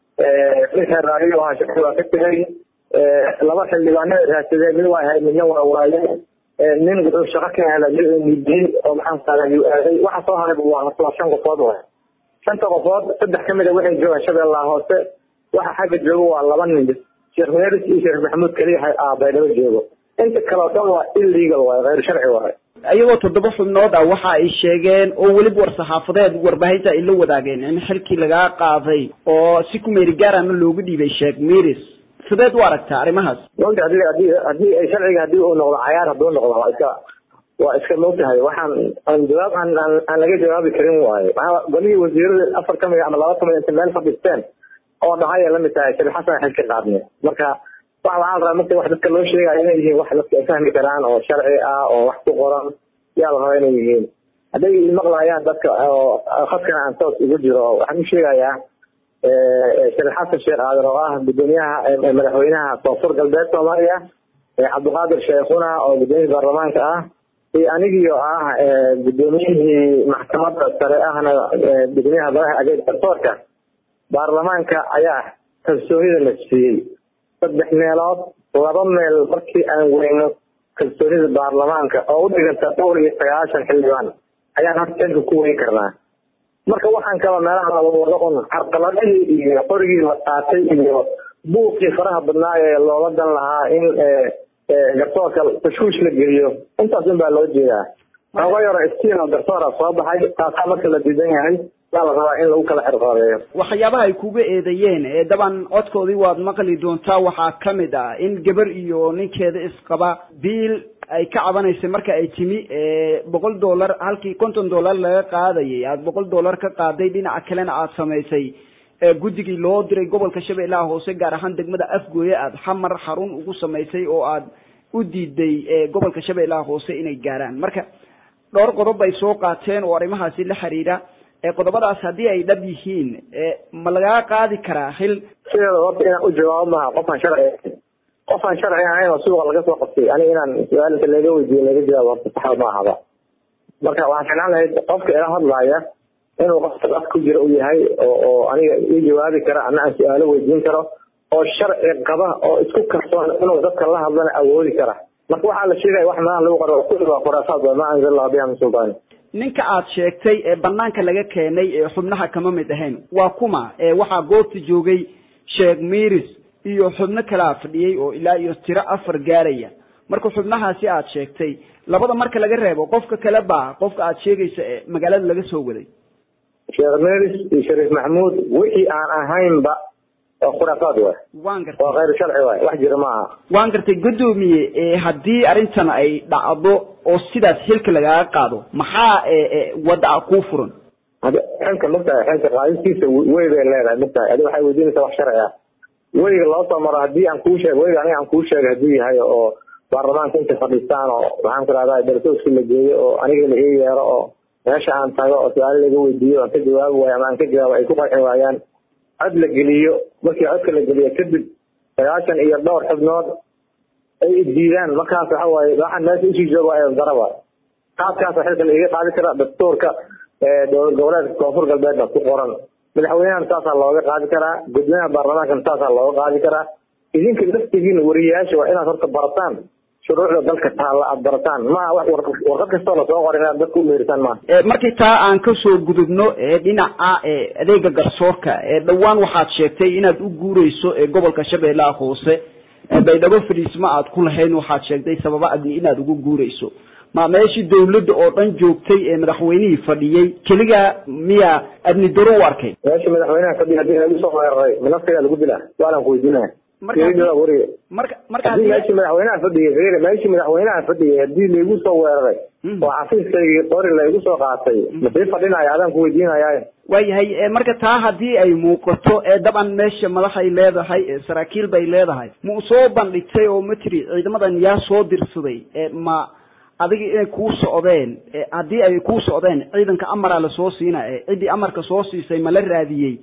ninka raaliyo ahaa shaqi waa ka tegay laba xildhibaano raadsadeen mid waa ahayd midna waa waayeen nin wuxuu shaqo ka helay mid uu mudiyey oo maxaan qaada yuu aaday waxa soo haray waa waa shan qofood waay shanta qofood saddex ka mid a waxay joogaan shabeellaha hoose waxa xagga joogo waa laba nin sheekh meeris iyo sheekh maxamuud keliya ah baydhabo joogo inta kale oo dhan waa illegal waay khayr sharci waay iyagoo toddoba xubnood ah waxa ay sheegeen oo weliba war-saxaafadeed warbaahinta ay la wadaageen in xilkii lagaa qaaday oo si ku meeri gaarana loogu dhiibay sheekh meeris sideed u aragtaa arrimahaas mogta hadii hadii hadii ay sharciga hadii uu noqdo cayaar hadduu noqdo waa iska waa iska mogtahay waxaan aan jawaab aan aan aan laga jawaabi karin waaye waxaa golihii wasiirada afar ka mid ama laba ka mid inta meel fadhiisteen oo dhahaya la mid tahay shariif xasan xilka qaadne marka wax waxaa la rabaa marka wax dadka loo sheegayo inay yihiin wax dadka ay fahmi karaan oo sharci ah oo wax ku qoran yaa la rabaa inay yihiin hadday maqlayaan dadka oo khadkana aan toos ugu jiro waxaan u sheegayaa shariif xasan sheekh aadan oo ah gudoomiyaha madaxweynaha koonfur galbeed soomaaliya cabdiqaadir sheekhuna oo gudoomiyihii baarlamaanka ah iyo anigii oo ah gudoomiyihii maxkamadda sare ahna gudoomiyaha golaha adeeg garsoorka baarlamaanka ayaa kalsoonida la siiyey saddex meelood laba meel markii aan weyno kalsoonida baarlamaanka oo u dhiganta dhowr iyo sagaashan xildhibaan ayaan horta xilka ku weyn karnaa marka waxaan kaba meelaha laba wado un carqaladihii iyo qorigii la qaatay iyo buuqii faraha badnaa ee loola dan lahaa in garsoorka tashwiish la geliyo intaas un baa loo jeedaa oga yaro iftiin oo garsoora soo baxay taasaa marka la diidan yahay yaa la rabaa in lagu kala xirqoodeeyo waxyaabaha ay kuga eedeeyeen ee daban codkoodii waad maqli doontaa waxaa ka mid ah in gabar iyo ninkeeda isqaba biil ay ka cabanaysay marka ay timi boqol dollar halkii konton dollar laga qaadayay aada boqol dollar ka qaaday dhinaca kalena aada samaysay guddigii loo diray gobolka shabeellaha hoose gaar ahaan degmada afgooye aada xamar xarun ugu samaysay oo aada u diiday gobolka shabeellaha hoose inay gaaraan marka dhowr qodob bay soo qaateen oo arrimahaasi la xiriira qodobadaas haddii ay dhab yihiin ma lagaa qaadi karaa xil sideeda horta inaan u jawaabo maaha qofaan sharci qofaan sharci ahayn oo suuqa laga soo qabtay aniga inaan su-aal inta laga weydiiyo laga jawaabo horta saxa ma ahaba marka waxaan ficlaan lahayd qofka ila hadlaaya inuu qofka af ku jira u yahay oo oo aniga ii jawaabi kara ana aan su-aalo weydiin karo oo sharci qaba oo isku kalsoon inuu dadka la hadlana awoodi kara marka waxaa la sheegaya wax meelaha lagu qoro kulli waa khuraafaad waa ma anzal allahu biha min sultaan ninka aad sheegtay ee banaanka laga keenay ee xubnaha kama mid ahayn waa kuma ee waxaa goobta joogay sheekh miris iyo xubno kalaa fadhiyey oo ilaa iyo tiro afar gaaraya marka xubnahaasi aad sheegtay labada marka laga reebo qofka kale baa qofka aad sheegaysa ee magaalada laga soo waday sheekh miris iyo shariif maxmuud wixii aan ahaynba waa khuraafaad waay waan gartay waa khayr sharci waay wax jira maaha waan gartay guddoomiye ee haddii arrintan ay dhacdo oo sidaas xilka lagaga qaado maxaa wadda kuu furan hada xilka magtahay xilka qaadistiisa wey bay leedahay magtahay adi waxay weydiinaysaa wax sharci ah weyga loo soo maro haddii aan kuu sheeg weyga aniga aan kuu sheegay hadduu yahay oo baarlamaanka intay fadhiistaan oo maxaan ku rahdaa dartooski la geeyo oo aniga la ii yeero oo meesha aan tago oo su-aalo laga weydiiyo aan ka jawaabi waayo ama aan ka jawaabo ay ku qanci waayaan cod la geliyo markii codka la geliyo kadib sagaashan iyo dhowr xubnood ay diidaan markaas waxa waaye waxaan meesha usii jooga waa daraba qaadkaasa xilka laiga qaadi karaa dastuurka dowlad goboleedka koonfur galbeedna ku qoran madaxweynahan saasaa looga qaadi karaa gudoomiyaha baarlamaankana saasaa looga qaadi karaa idinka laftigiina wariyayaasha waa inaad horta barataan shuruucda dalka taalla aada barataan maaha wax warqad kastoo lasoo qoray inaad dadka u meeritaan maaha markii taa aan kasoo gudubno ee dhinaca ee adeega garsoorka ee dhowaan waxaad sheegtay inaad u guureyso ee gobolka shabeellaha hoose baydhabo fadhiismo aad ku lahayn waxaad sheegtay sababa adni inaad ugu guureyso ma meeshii dawladda oo dhan joogtay ee madaxweynihii fadhiyey keliga miyaa adni daro u arkay meeshii madaxweynaha fadhiya hadii lagu soo weeraray minaftigaa lagu dilaa su-aalaan ku weydiinaya marka marka hadii meeshii madaxweynaha fadhiyay meeshii madaxweynaha fadhiyay hadii laygu soo weeraray oo xafiiskaygii qori laygu soo qaatay masii fadhinaya adaan ku weydiinaya waayahay marka taa haddii ay muuqato ee daban meesha madaxay leedahay ee saraakiil bay leedahay ma u soo bandhigtay oo ma tiri ciidamadan yaa soo dirsaday ma adiga inay kuu socdeen haddii ay kuu socdeen ciidanka amaraa lasoo siina ciddii amarka soo siisay ma la raadiyey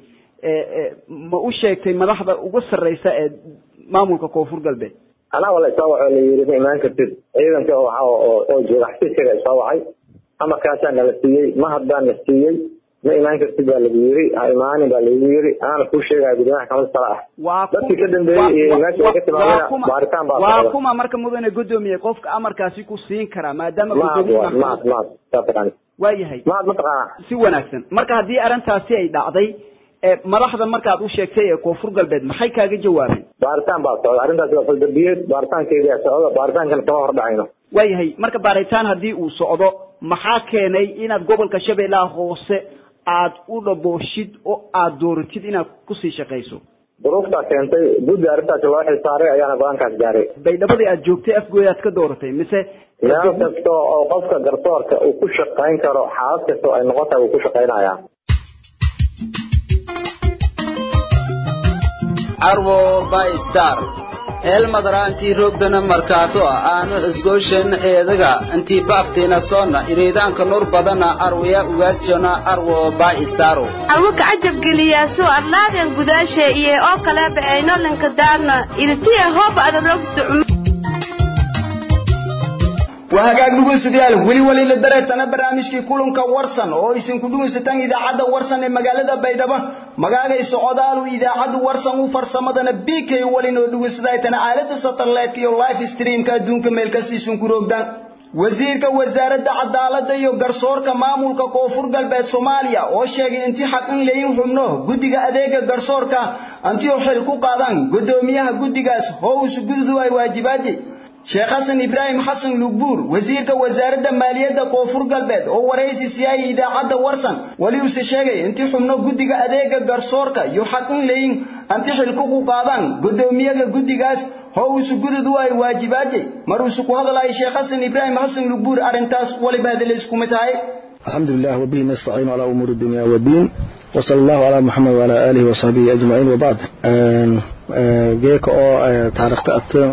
ma u sheegtay madaxda uga sarreysa ee maamulka koonfur galbeed anaa wala isoo waco la yiri ma imaan kartid ciidanka oo oo jooga xafiiskaga isoo wacay amarkaasaa nala siiyey mahad baa na siiyey ma imaan kartid baa lagu yiri ha imaanin baa lagu yiri anaana kuu sheegaya gudoomiyaha kamid sala ah dadkii ka dambeeyey iyo meesha ay ka timaadeen baaritaan baa waa kuma marka mudane gudoomiye qofka amarkaasi ku siin karaa maadaama maad maad maad saa taqaani waayahay maad ma taqaanaa si wanaagsan marka haddii arrintaasi ay dhacday madaxda markaad u sheegtay ee koonfur galbeed maxay kaaga jawaabeen baaritaan baa socda arrintaasi waa faldarbiyeed baaritaankeedia socda baaritaankan kama hor dhacayno waayahay marka baaritaan haddii uu socdo maxaa keenay inaad gobolka shabeellaha hoose aad u dhabooshid oo aad dooratid inaad kusii shaqayso duruuftaa keentay guddi arrintaasi loo xilsaaray ayaana go-aankaas gaaray baydhabadii aad joogtay afgooy aad ka dooratay mise meel kasta oo qofka garsoorka uu ku shaqayn karo xaalad kasta oo ay noqon tahay uu ku shaqaynayaa arwo by star eelmadara intii roogdana markaato aanu isgooshan eedaga intii baaftiina soonna iriidaanka nur badana arwaya ugaasiona arwo by staro arwo kacajab geliyaasu arlaadeen gudaashe iyo oo kaleeba aynolanka daarna iritiya hooba adarogsta waa hagaag dhegeystayaal weli weli la dareetana barnaamijkii kulanka warsan oo isinku dhegeysataan idaacadda warsan ee magaalada baydhabo magaaga socodaalu idaacadda warsan u farsamadana bk walin oo dhegeystaaytana aalada satellite iyo live streamka adduunka meel kasta isinku roogdaan wasiirka wasaaradda cadaaladda iyo garsoorka maamulka koonfur galbeed soomaaliya oo sheegay intii xaq in layin xubno guddiga adeega garsoorka antio xil ku qaadaan guddoomiyaha guddigaas hoos gududu ay waajibaadi sheekh xasan ibraahim xasan lugbuur wasiirka wasaaradda maaliyadda koonfur galbeed oo waraysi siyaayay idaacadda warsan weli uuse sheegay intii xubno guddiga adeega garsoorka iyo xaq in layin anti xilku ku qaadaan guddoomiyaha guddigaas howsu gududu ay waajibaadi maruusu ku hadlay sheekh xasan ibraahim xasan lugbuur arrintaas waliba hadal isku tahay الحمد لله وبه نستعين على أمور الدنيا والدين وصلى الله على محمد وعلى آله وصحبه أجمعين وبعد geeka oo taariikhta ata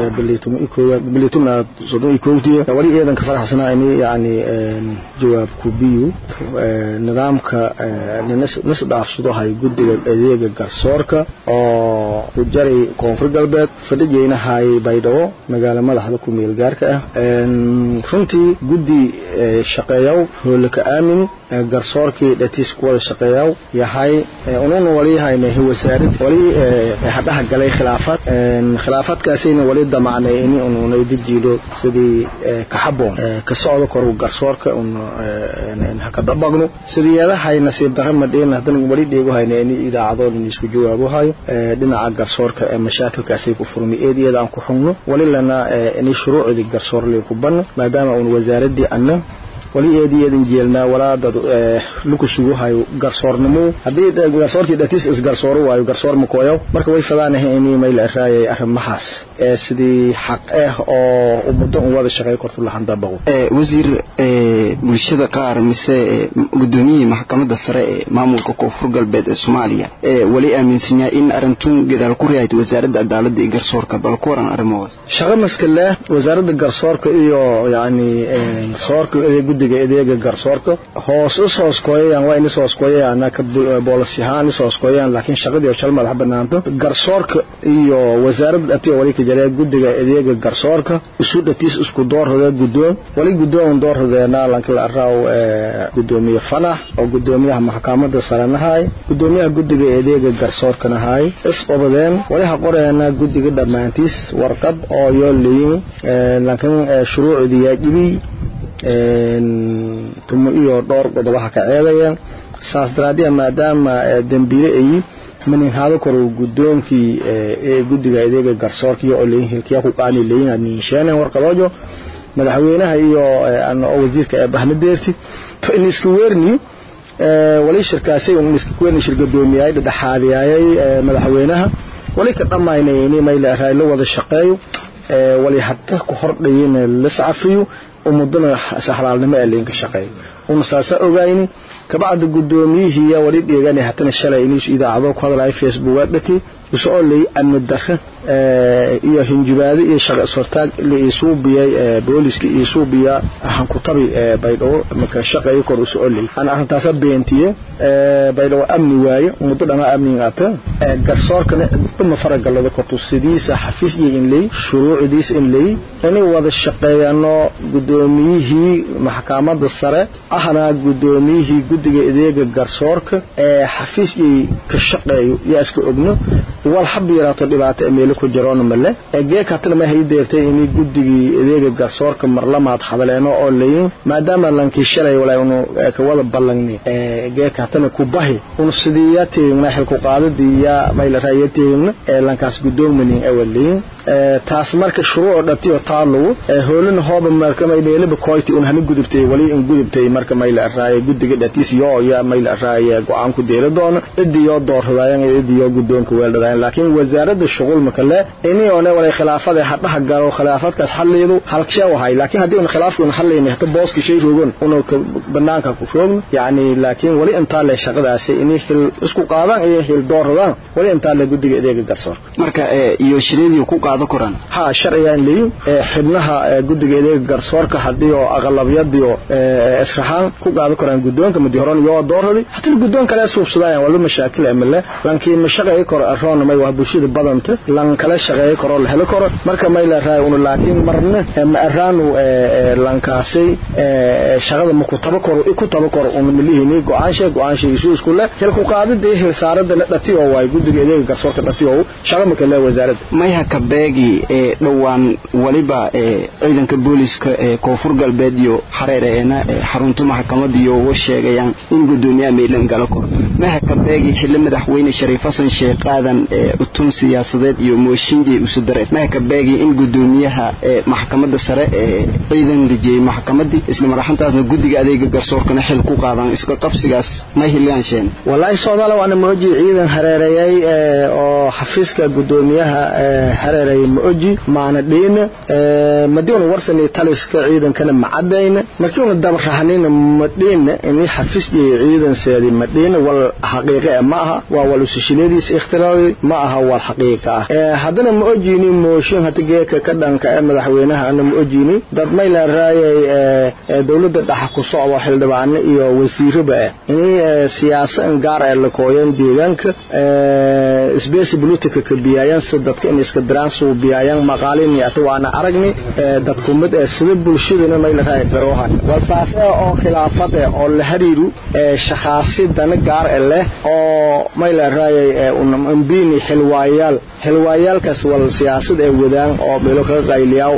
bilitumna sodon iyo kowtiya wali eedan ka faraxsanaa ini yani jawaab kubiyu nidaamka nas dhaafsado hay guddiga adeega garsoorka oo ku jaray koonfur galbeed fadhijayna hayay baydhabo magaalo madaxda ku meel gaarka ah runtii guddi shaqeeyaw hoolaka aamin garsoorkii dhatiis ku wada shaqeeyaw yahay ununa wali hayna wasaarad wali hadhaha galay khilaafaad khilaafaadkaasayna wali damacnay ini ununay dejiilo sidii ka xaboon ka socdo koru garsoorka un haka dabagno sidiyeedahay nasiib darra madheen haddana wali dheegu hayna ini idaacadoon in isku jawaabo hayo dhinaca garsoorka ee mashaakilkaasay ku furmay eed iyada aan ku xugno wali lana ini shuruucdii garsoor lay ku banno maadaama un wasaaradii anna wali eediyeedan jeelnaa walaa dad luku sugu hayo garsoornimo haddii garsoorkii dhatiis isgarsooro waayo garsoor makooyow marka way fadaanahay inii mayla araayay arrimahaas ee sidii xaq ah oo muddo un wada shaqeey kortu lahandabaqo wasiir bulshada qaar mise gudoomiyihii maxkamadda sare ee maamulka koonfur galbeed ee soomaaliya wali aaminsanyaa in arintun gadaal ku rihayd wasaaradda cadaaladda iyo garsoorka bal ku waran arrimahaas shaqo maskale wasaaradda garsoorka iyo yani garsoorka guddiga adeega garsoorka hoos is hoos kooyayaan waa in is hoos kooyayaan ka boolis ahaan is hoos kooyayaan laakiin shaqadii oo jal madax banaanto garsoorka iyo wasaaradda dhatiyo wali ka jaree guddiga adeega garsoorka isu dhatiis isku doorradee guddoon wali guddoon doorradeena lanka la araaw gudoomiye fanax oo gudoomiyaha maxkamadda saranahay gudoomiyaha guddiga adeega garsoorkanahay is obadeen wali ha qoreena guddiga dhammaantiis warqad oo yoo leeyin laakiin shuruucdii yaajibi tumo iyo dhowr qodobaha ka ceedayeen saas daraaddeed maadaama dembiile ayi maninhaado koro guddoonkii ee guddiga adeega garsoorkiyo oo leeyin hilkiya ku qaani leeyin niinsheeneen warqadoojo madaxweynaha iyo oo wasiirka ee bahna deerti in iska weerni wali shirkaasay in iska weerni shir gudoomiyay dhexaadiyay madaxweynaha wali ka dhamaynay in mayla raaylo wada shaqeeyo wali hadda ku hordhayin la safiyo umudana saxlaalnimo ee leenka shaqeeyo una saasa ogayni kabacda gudoomiyihii wali dheegan hatana shalay inuu idaacado ku hadlay facebook dhaki isoo leey amni darre iyo hinjibaade iyo shaqo sortaag la isuubiyay booliska iyo suubiya waxaan ku tabi baydhabo marka shaqeeyo kor usoo leey aan arrintaas beentiye baydhabo amni waaye muddo dhama amni ata garsoorkana dhuma faragalada kortu sidiisa xafiis iyo in leey shuruucdiisa in leey inay wada shaqeeyano gudoomiyihii maxkamadda sare ahna gudoomiyihii guddiga adeega garsoorka ee xafiis iyo ka shaqeeyo yaa iska ogno wal hab yaraato dhibaato meel ku jiroon male ee katana ma hay deertay in guddigii adeega garsoorka marlamaad hadaleeno oo leeyin maadaama lankii shalay walaa uu ka wada ballanni ee katana ku bahi uu sidiyateena xil ku qaadadiya mayl raayateena ee lankaas gudoomiyin awaliin taas marka shuruuc dhatiyo taalo hoolin hooba marka may meelba koyti un hana gudubtay wali in gudubtay marka mayl raaya guddiga dhatiis yo ya mayl raaya go'aan ku deelo doona idiyo doorradayaan idiyo gudoonka weeldadaan laakiin wasaaradda shughul makale inii oo walay khilaafada hadhaha galo khilaafadkaas xalleedu halkee wahay laakiin hadii uu khilaafku uu xalleeyay hada booski shay roogan uu banaanka ku roogn yaani laakiin wali inta la shaqadaas inii hil isku qaadaan iyo hil doorradaan wali inta la guddiga adeega garsoor marka iyo shireedii ku qaado koran ha sharciyan leey xibnaha guddiga adeega garsoorka hadii oo aqlabiyadii oo israxaan ku qaado koran gudoonka mudii horan iyo doorradii hatta gudoonka la suubsadayaan wala mashaakil amale laakiin mashaqay kor aroon helona may waa bulshada badanta lan kala shaqeeyo karo la helo karo marka may la raay una laakiin marna ma araanu lankaasay shaqada ma ku taba karo ku taba karo una milihini go'aansha go'aansha isu isku leh hilku qaadida hil saarada la dhati oo way gudiga adeega garsoorka dhati oo shaqa ma kale wasaaradda mayha ka beegi ee dhowaan waliba ee ciidanka booliska ee koonfur galbeed iyo xareereena ee xarunta maxkamadda iyo uga sheegayaan in gudoomiyaha meelan gala kor mayha ka beegi xilli madaxweyne shariif xasan sheekh aadan ee utun siyaasadeed iyo mooshinjii usu dareen mayha ka beegi in gudoomiyaha ee maxkamadda sare ee ciidan rijiyey maxkamaddii isla maraxantaasna guddiga adeega garsoorkana xil ku qaadaan iska qabsigaas may hiliyaan sheen wallaahi soodaala waana mooji ciidan hareereeyay oo xafiiska gudoomiyaha hareereeyay mooji maana dhiina madiuna warsani taliska ciidankana ma cadayna markiuna dabrahanina ma dhiina in xafiisjii ciidanseedi ma dhiina wal xaqiiqe ma aha waa wal usashiladiisa ikhtiraadi ma aha wal xaqiiqa ah haddana ma ojiini mooshin hata geeka ka dhanka ee madaxweynaha ana ma ojiini dad may la raayay dowladda dhaxa ku socdo xildhibaano iyo wasiiraba ah inay siyaasa in gaar ah la kooyaan deegaanka space politica ka biyayaan sida dadka in iska diraan soo biyayaan maqaalin iyo atwaana aragni dadku mid ee sida bulshadana may la raay garoohan walsaas oo khilaafad oo la hariiru shaqaasi dana gaar ah leh oo may la raayay umbiini xilwaayaal xilwaayaalkaas wal siyaasad ee wadaan oo meelo ka qayliyaa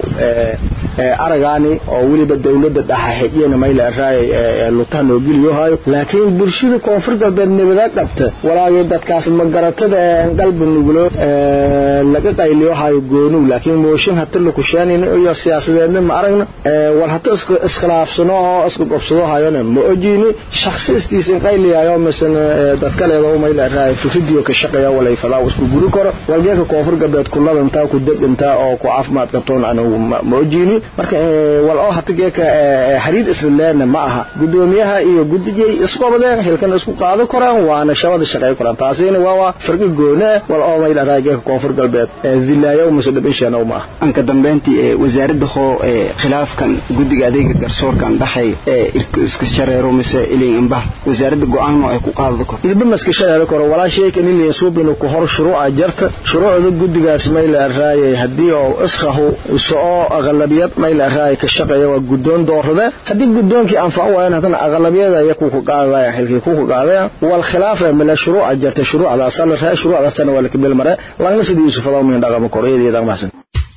aragaani oo weliba dowladda dhaxa xijiyana may la raayay lutaan oo geliyo hayo laakiin bulshada koonfur galbeed nabada qabta walaagii dadkaas magaratada ee qalbi nugulo laga qayliyo hayo goonu laakiin mooshin hata la kushaanina iyo siyaasadeedna ma aragna wal hata iskhilaafsano oo isku qabsado hayona ma ojiini shakhsi istiisin qayliyayo misana dadka leedo may la raayay fikridiyo ka shaqeeya walay fadaa isku guri karo walgeeka koonfur galbeed kuladanta ku degantaa oo ku caafimaad qabtoon anigu ma ojiini marka wal oo hata geeka xiriir isleena ma aha gudoomiyaha iyo guddigay isku qabadeen hilkan isku qaado koraan waana shabada shaqeey koraan taasina waa waa farqi goona wal oo may dharaa geeka koonfur galbeed dilaayo musadab inshaana ma aha anka dambeyntii ee wasaaradda hoo ee khilaafkan guddiga adeega garsoorkan dhaxay ee iska shareero mise ilin imbah wasaaradda go'aan ay ku qaado kor ilba maska shareero koro walaa sheekan ilin suubinu ku hor shuruuca jarta shuruucda guddigaas may la raayay hadii oo iskahu soo aqlabiyad may la raayay ka shaqeeya waa gudoon doorada hadii gudoonkii anfaco waayeen hadana aqlabiyada ayaa ku ku qaadaya xilkii ku ku qaadaya wal khilaaf mala shuruuca jarta shuruucdaas la raay shuruucdaasna waa la kabil mare lana sidii yusuf fadaw min dhaqamo koreeyada dhaqmasan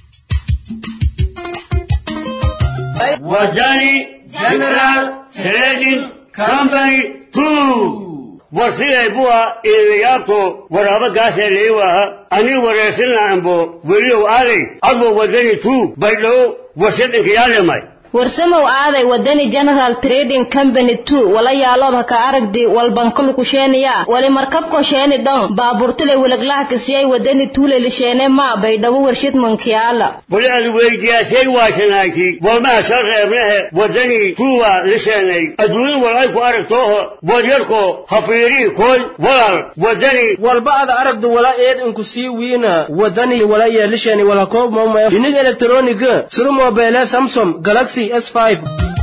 Wajani General Trading Company 2 warsiday buwa eedayaabto waraaba gaasee leewaha ani wareersina ambo weliyow aaday adbo wadani tu baydhow warsadhinkayaalemay warsamow aaday wadani general trading company two wala yaalooba ka aragdi walbankulu kusheeniya wali markabko sheeni dhon baaburtile wiliglaha kisiyay wadani tuule lisheene maa baydhabo warshid mankiyaala wali ad weydiyaasay waashanaaki walmaha shal reebnehe wadani tuuwa lisheenay adduunin wal ay ku aragtooho wadyarko hafiirii koy walal wadani walba ada aragdu wala eed inku sii wiina wadani wala yeelishani wala koob mawma inig elektroniga sida mobeele samsung galaxy s5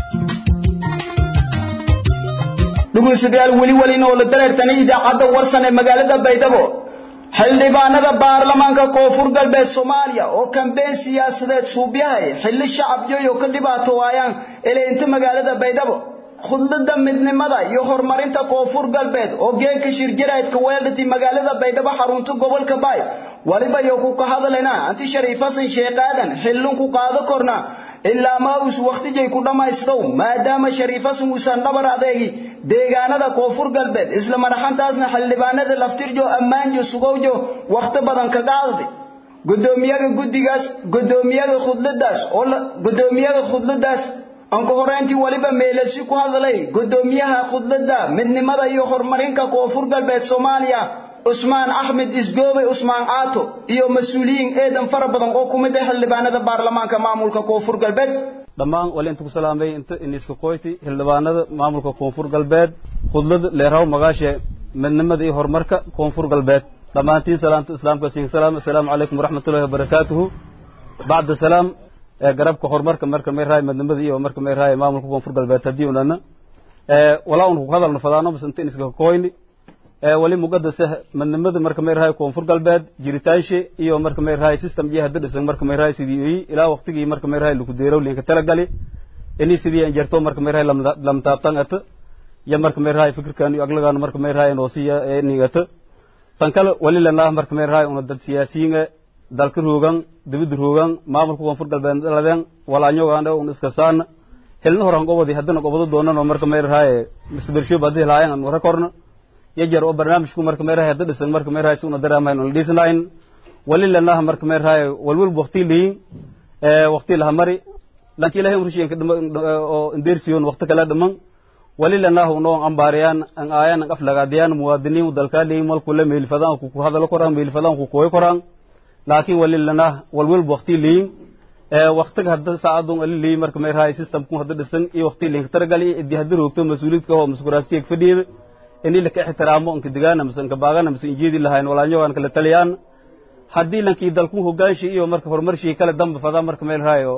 dhegeystayaal weli welina oo la dareertanay idaacadda warsan ee magaalada baydhabo xildhibaanada baarlamaanka koonfur galbeed soomaaliya oo kambeen siyaasadeed suubyahay xilli shacabyoyo ka dhibaato waayaan eleynta magaalada baydhabo khudlada midnimada iyo horumarinta koonfur galbeed oo geedka shirjaraydka weeldhati magaalada baydhabo xarunta gobolka baay waliba iyo ku ka hadlayna anti shariif xasan sheekh aadan xillin ku qaado korna ilaa ma uus waqtijay ku dhammaystow maadaama shariif xasan uusan dhabar adeegi deegaanada koonfur galbeed isla madaxantaasna xildhibaanada laftirjo ammaanjo sugowjo waqti badan ka qaadday gudoomiyaha guddigaas gudoomiyaha khudladaas oo gudoomiyaha khudladaas aan ka horeyntii waliba meelasi ku hadlay gudoomiyaha khudlada midnimada iyo horumarinka koonfur galbeed soomaaliya cusmaan axmed isgoobe cusmaan caato iyo mas-uuliyiin eedan fara badan oo ku mid ah xildhibaanada baarlamaanka maamulka koonfur galbeed dhammaan wali inta ku salaamay inta iniska qoyti xildhibaanada maamulka koonfur galbeed khudlada leeraw magaashe midnimada iyo horumarka koonfur galbeed dhammaantiin salaamta islaamka siin salaam assalaamu calaykum waraxmatullahi wabarakaatuhu bacda salaam ee garabka horumarka marka may rahay midnimada iyo marka may rahay maamulka koonfur galbeed haddii unana walaa un ku hadalna fadaano bas inta iniska qoyni wali muqadasa madnimada marka meerahay koonfur galbeed jiritaanshe iyo marka meerahay system iyo hadda dhisan marka meerahay sidii uyi ilaa waqtigii marka meerahay lagu deerow linka talagali ini sidii aan jarto marka meerahay lamtaabtan ata iyo marka meerahay fikirkan iyo aglagan marka meerahay noosiya nigata tan kale wali lanaa marka meerahay una dad siyaasiyiin dalka roogan dibadda roogan maamulka koonfur galbeed dhaladeen walaanyogaandhe un iska saana helna horan gobodi haddana gobodo doonanoo marka meerahay misbersho badii laayan aan wara korna yajar oo barnaamijku marka meerahay hadda dhisan marka meerahay si una daraamayn una dhisnayn wali lanaa marka meerahay walwal waqti liin waqti laha mari lanki ilahay urshiyanka oo indeersiyon waqti kala dhiman wali lanaa unoo ambaariyaan an aayan an aflagaadiyaan muwaadiniin dalkaa liin malku la meelfadaan ku hadalo koraan meelfadaan ku kooy koraan laakiin wali lanaa walwal waqti liin waqtiga hadda saacadun ali liin marka meerahay systemku hadda dhisan iyo waqti liin taragali idi hadda roogto mas-uuliyadka oo muskuraastiyag fadhiyada ini laka ixtiraamo inka digaana mise inka baagana mise injeedi lahayn walaanyogaan kala taliyaan haddii lankii dalku hoggaanshi iyo marka horumarshii kale damba fadaa marka meel raayo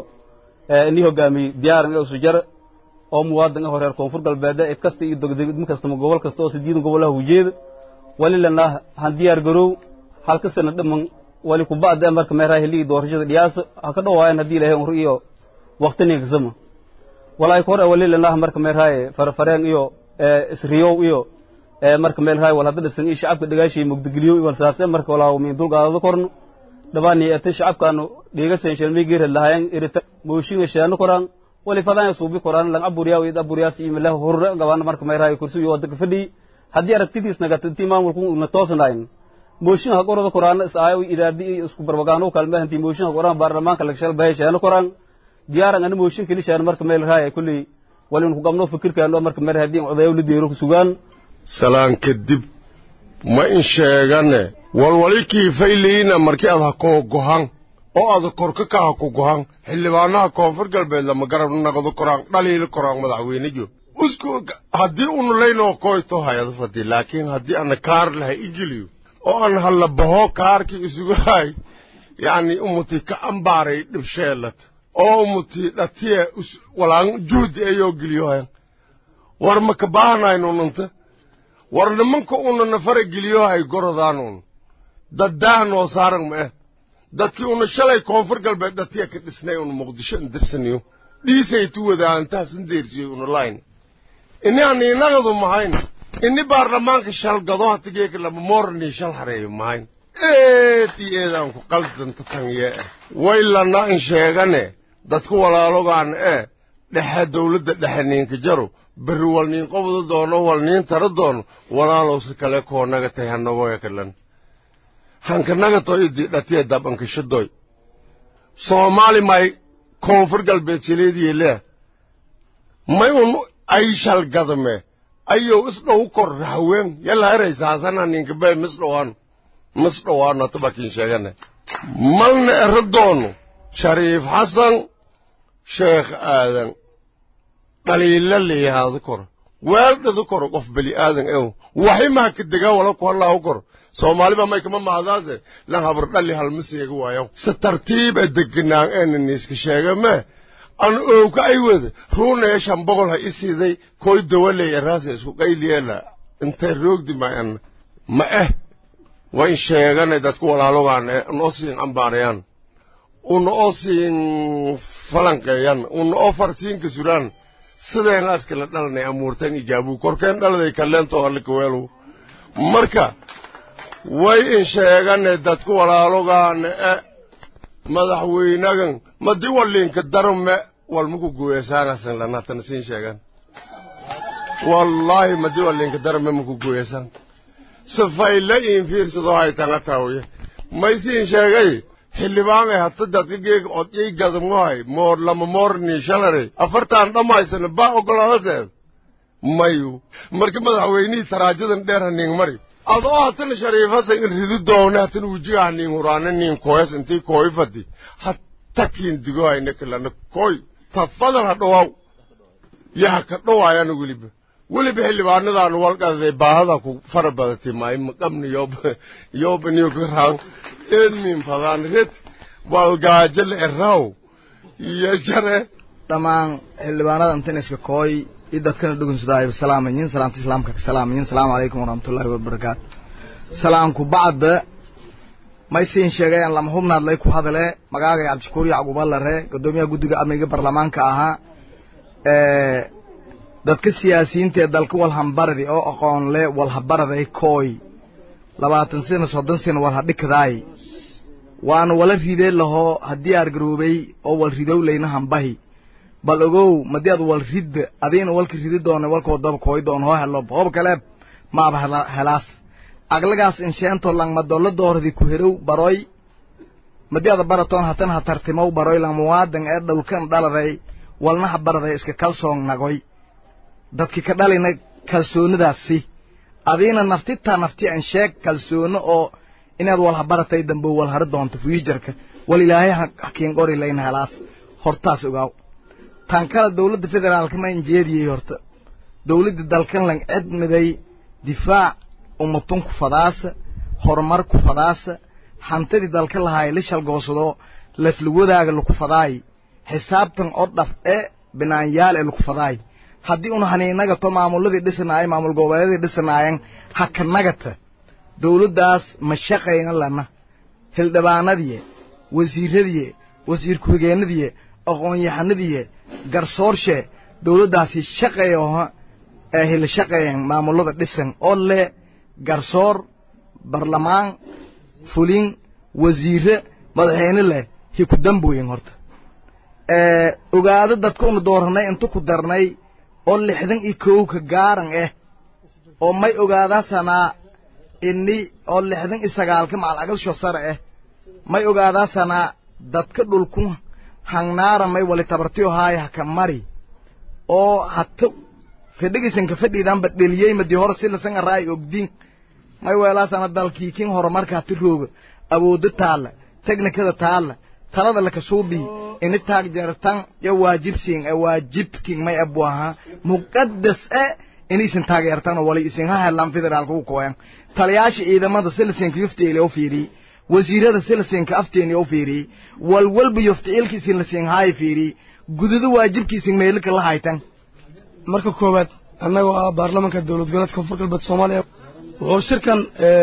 ini hogaamiy diyaaran ee usujar oo muwaadin ah reer koonfur galbeeda cid kasta iyo degdegmo kastama gobol kasta oo sideedan gobolaha ujeeda wali lanaa han diyaar garow halka sana dhiman wali kuba'da marka meel raayo hilligii doorashada dhiyaasa ha ka dhowaayan haddii ilahay hor iyo waqtinigasama walaay kor wali lanaa marka meel raayo farfareen iyo isriyow iyo marka meel raay wal hadda dhisan iyo shacabka dhagaashay mugdigeliyo wal saase marka walaa min dulqaadada korno dhabaani ate shacabkaanu dhiga senshalmay geerad lahaayeen irita mooshinga sheeno koraan wali fadaan suubi koraan lang aburiya iyo aburiyaas iyo milah horre gabaan marka meel raay kursi iyo wadka fadhi haddii aragtidiis nagata intii maamulku na toosnayn mooshin ha qorada koraan isaayo idaadi isku barbagaano kalma intii mooshin ha qoraan baarlamaanka laga shal bahay sheeno koraan diyaaran ana mooshin kali sheeno marka meel raay kulli wali ku qabno fikirkaano marka meel haddii odayo la deero ku sugaan salaan kadib ma in sheegane walwalikii fayliina markii aad ha koo gohan oo aad korka ka ha ku gohan xildhibaanaha koonfur galbeed lama garab naqdo koraan dhaliili koraan madaxweyne jo usku haddii unu laynoo koyto hayado fadi laakiin haddii ana kaar laha igeliyo oo aan halla baho kaarkii isugu hay yacni umuti ka ambaaray dhibsheelad oo umuti dhatiye walaan juhdi ayoo geliyo hayan war ma ka baahanayno nunta war nimanka una nafara geliyo hay gorodaanuun daddaah noo saaran ma eh dadkii una shalay koonfur galbeed dhatiya ka dhisnay una muqdisho indirsaniyo dhiisay tu wadaantaasan deersiyo una layn ini aniinagadu mahayn ini baarlamaanka shalgado hatigeeka lama mooranii shal hareeyo mahayn eed iyo eedaan ku qaldanta tanyee eh waylana in sheegane dadku walaalogaan eh dhexe dawladda dhexe niinka jaro berri wal niin qobda doono wal niin tara doono walaalowsi kale koo naga tay hanagoya kalan hanka naga toy idi dhatiya dabankashadoy soomaali may koonfur galbeed sileediyeelea may un ay shalgadame ayow isdhow kor rahaween yalla eraysaasana ninka bay misdhowaano misdhowaano tabakin sheegane malna ero doono shariif xasan sheekh aadan dhaliila leeyahaada koro weeldhada koro qof beli aadan ew waximaha ka degaa wala ku hallaahu koro soomaaliba may kama mahadaase lan habar dhali halma seega waayo si tartiib a deganaan eena niiska sheega mee an oowka ay wada ruunaya shan boqol ha i siiday koy dawaley eraasa isku qayliyeela intay roogdi ma an ma eh wayn sheegane dadku walaalogaan e noo siin ambaarayaan una oo siin falanqeeyan una oo farsiinka suraan sideenaas kala dhalanay amuurtan ijaabuu korkeen dhaladay kalleentoo allikaweelu marka way in sheegane dadku walaalogaane e madaxweynagan madi walliinka darme walmaku guweesaanasan lanatana siin sheegan wallaahi madi walliinka darme maku guweesan sifayla iin fiirsado haytanga tawye may siin sheegay xildhibaanay hata dadka geeg odyay gadamwahay moor lama moorni shalare afartaan dhammaysana baa ogolaadaseed mayu marka madaxweynihii taraajadan dheer haniing mari adoo hatana shariifasa in ridu doone hatana wujiga haniing huraane niin koyas intii kooy fadi hatakiin digo hayne kalana koy tafadal ha dhowaaw yaha ka dhowaayana weliba weliba xildhibaanadaanu walqaday baahada ku fara badatay maay maqabni yob yob niyo garaan eedmin fadaan red walgaajo la eraaw iyo jare dhammaan xildhibaanada intaniska kooy iyo dadkana dhugunsadaayo salaamayin salaamta islaamka ka salaamayin salaamu calaykum waraxmatullaahi wabarakaatu salaamku bacda may siin sheegayaan lama hubnaadlay ku hadale magaagay cabdishakuur yacquuba lare guddoomiyaha guddiga amniga baarlamaanka ahaa dadka siyaasiyiinta ee dalka walhambaradi oo aqoon le walhabaraday kooy labaatan sano soddon sano walhadhikadaay waana wala ridee lahoo haddii argaroobay oo wal ridowlayna hambahi bal ogow madii ad wal ridda adiina walka ridi doona walka wadaba kooy doon hoo helo hoob kaleeb maaba helaas aglagaas insheento langmadolla dooradi ku herow baroy madii ada baratoon hatan ha tartimow baroy langmuwaadan ee dhulkan dhaladay walna ha baraday iska kalsoon nagoy dadki ka dhalina kalsoonidaasi adiina naftitaa nafti an sheeg kalsoono oo inaad walhabaratay dambe walhari doonto fuujarka wal ilaahay hakiin qori layna helaas hortaas ogaaw tan kale dowladda federaalka ma injeediyey horta dowladda dalkan lang cidmiday difaac ummatun ku fadaasa horumar ku fadaasa hantidii dalka lahaay la shalgoosado lasla wadaaga laku fadaay xisaabtan oo dhaf e binaanyaal ee laku fadaay haddii un haniinagato maamuladii dhisanaayay maamul goboleedii dhisanaayeen ha ka nagata dowladdaas ma shaqayna lana hildhibaanadiye wasiiradiye wasiir ku-xigeenadiye aqoon-yahanadiye garsoorshe dowladdaasi shaqayo ee hila shaqayan maamulada dhisan oo leh garsoor barlamaan fulin wasiire madaxweyne leh hi ku damboyen horta ogaado dadka una dooranay inta ku darnay oo lixdan iyo kow ka gaaran ah oo may ogaadaasanaa ini oo lixdan iyo sagaalka macal agalsho sare ah may ogaadaasanaa dadka dhulku hangnaara may wali tabartiyo haaya haka mari oo hata fedhigisanka fadhiidanba dheliyey madii hore si lasan araay ogdin may weelaasana dalkii kin horumarka hati rooga awoodo taalla teknikada taalla talada lakasuubii ini taag jartan yo waajibsiin e waajibkin may abu ahaa muqadas e inaysan taageertan oo wali isin ha helaan federaalka u kooyan taliyaasha ciidamada silasinka yuftiili oo fiiriyey wasiirada silasinka afteeni oo fiiriyey walwalba yuftiilka isin lasin haay fiiriyey gududo waajibkiisin meelika la haytan marka koowaad annagoo ah baarlamanka dowlad goboleedka koonfur galbeed soomaaliya wuxuu shirkan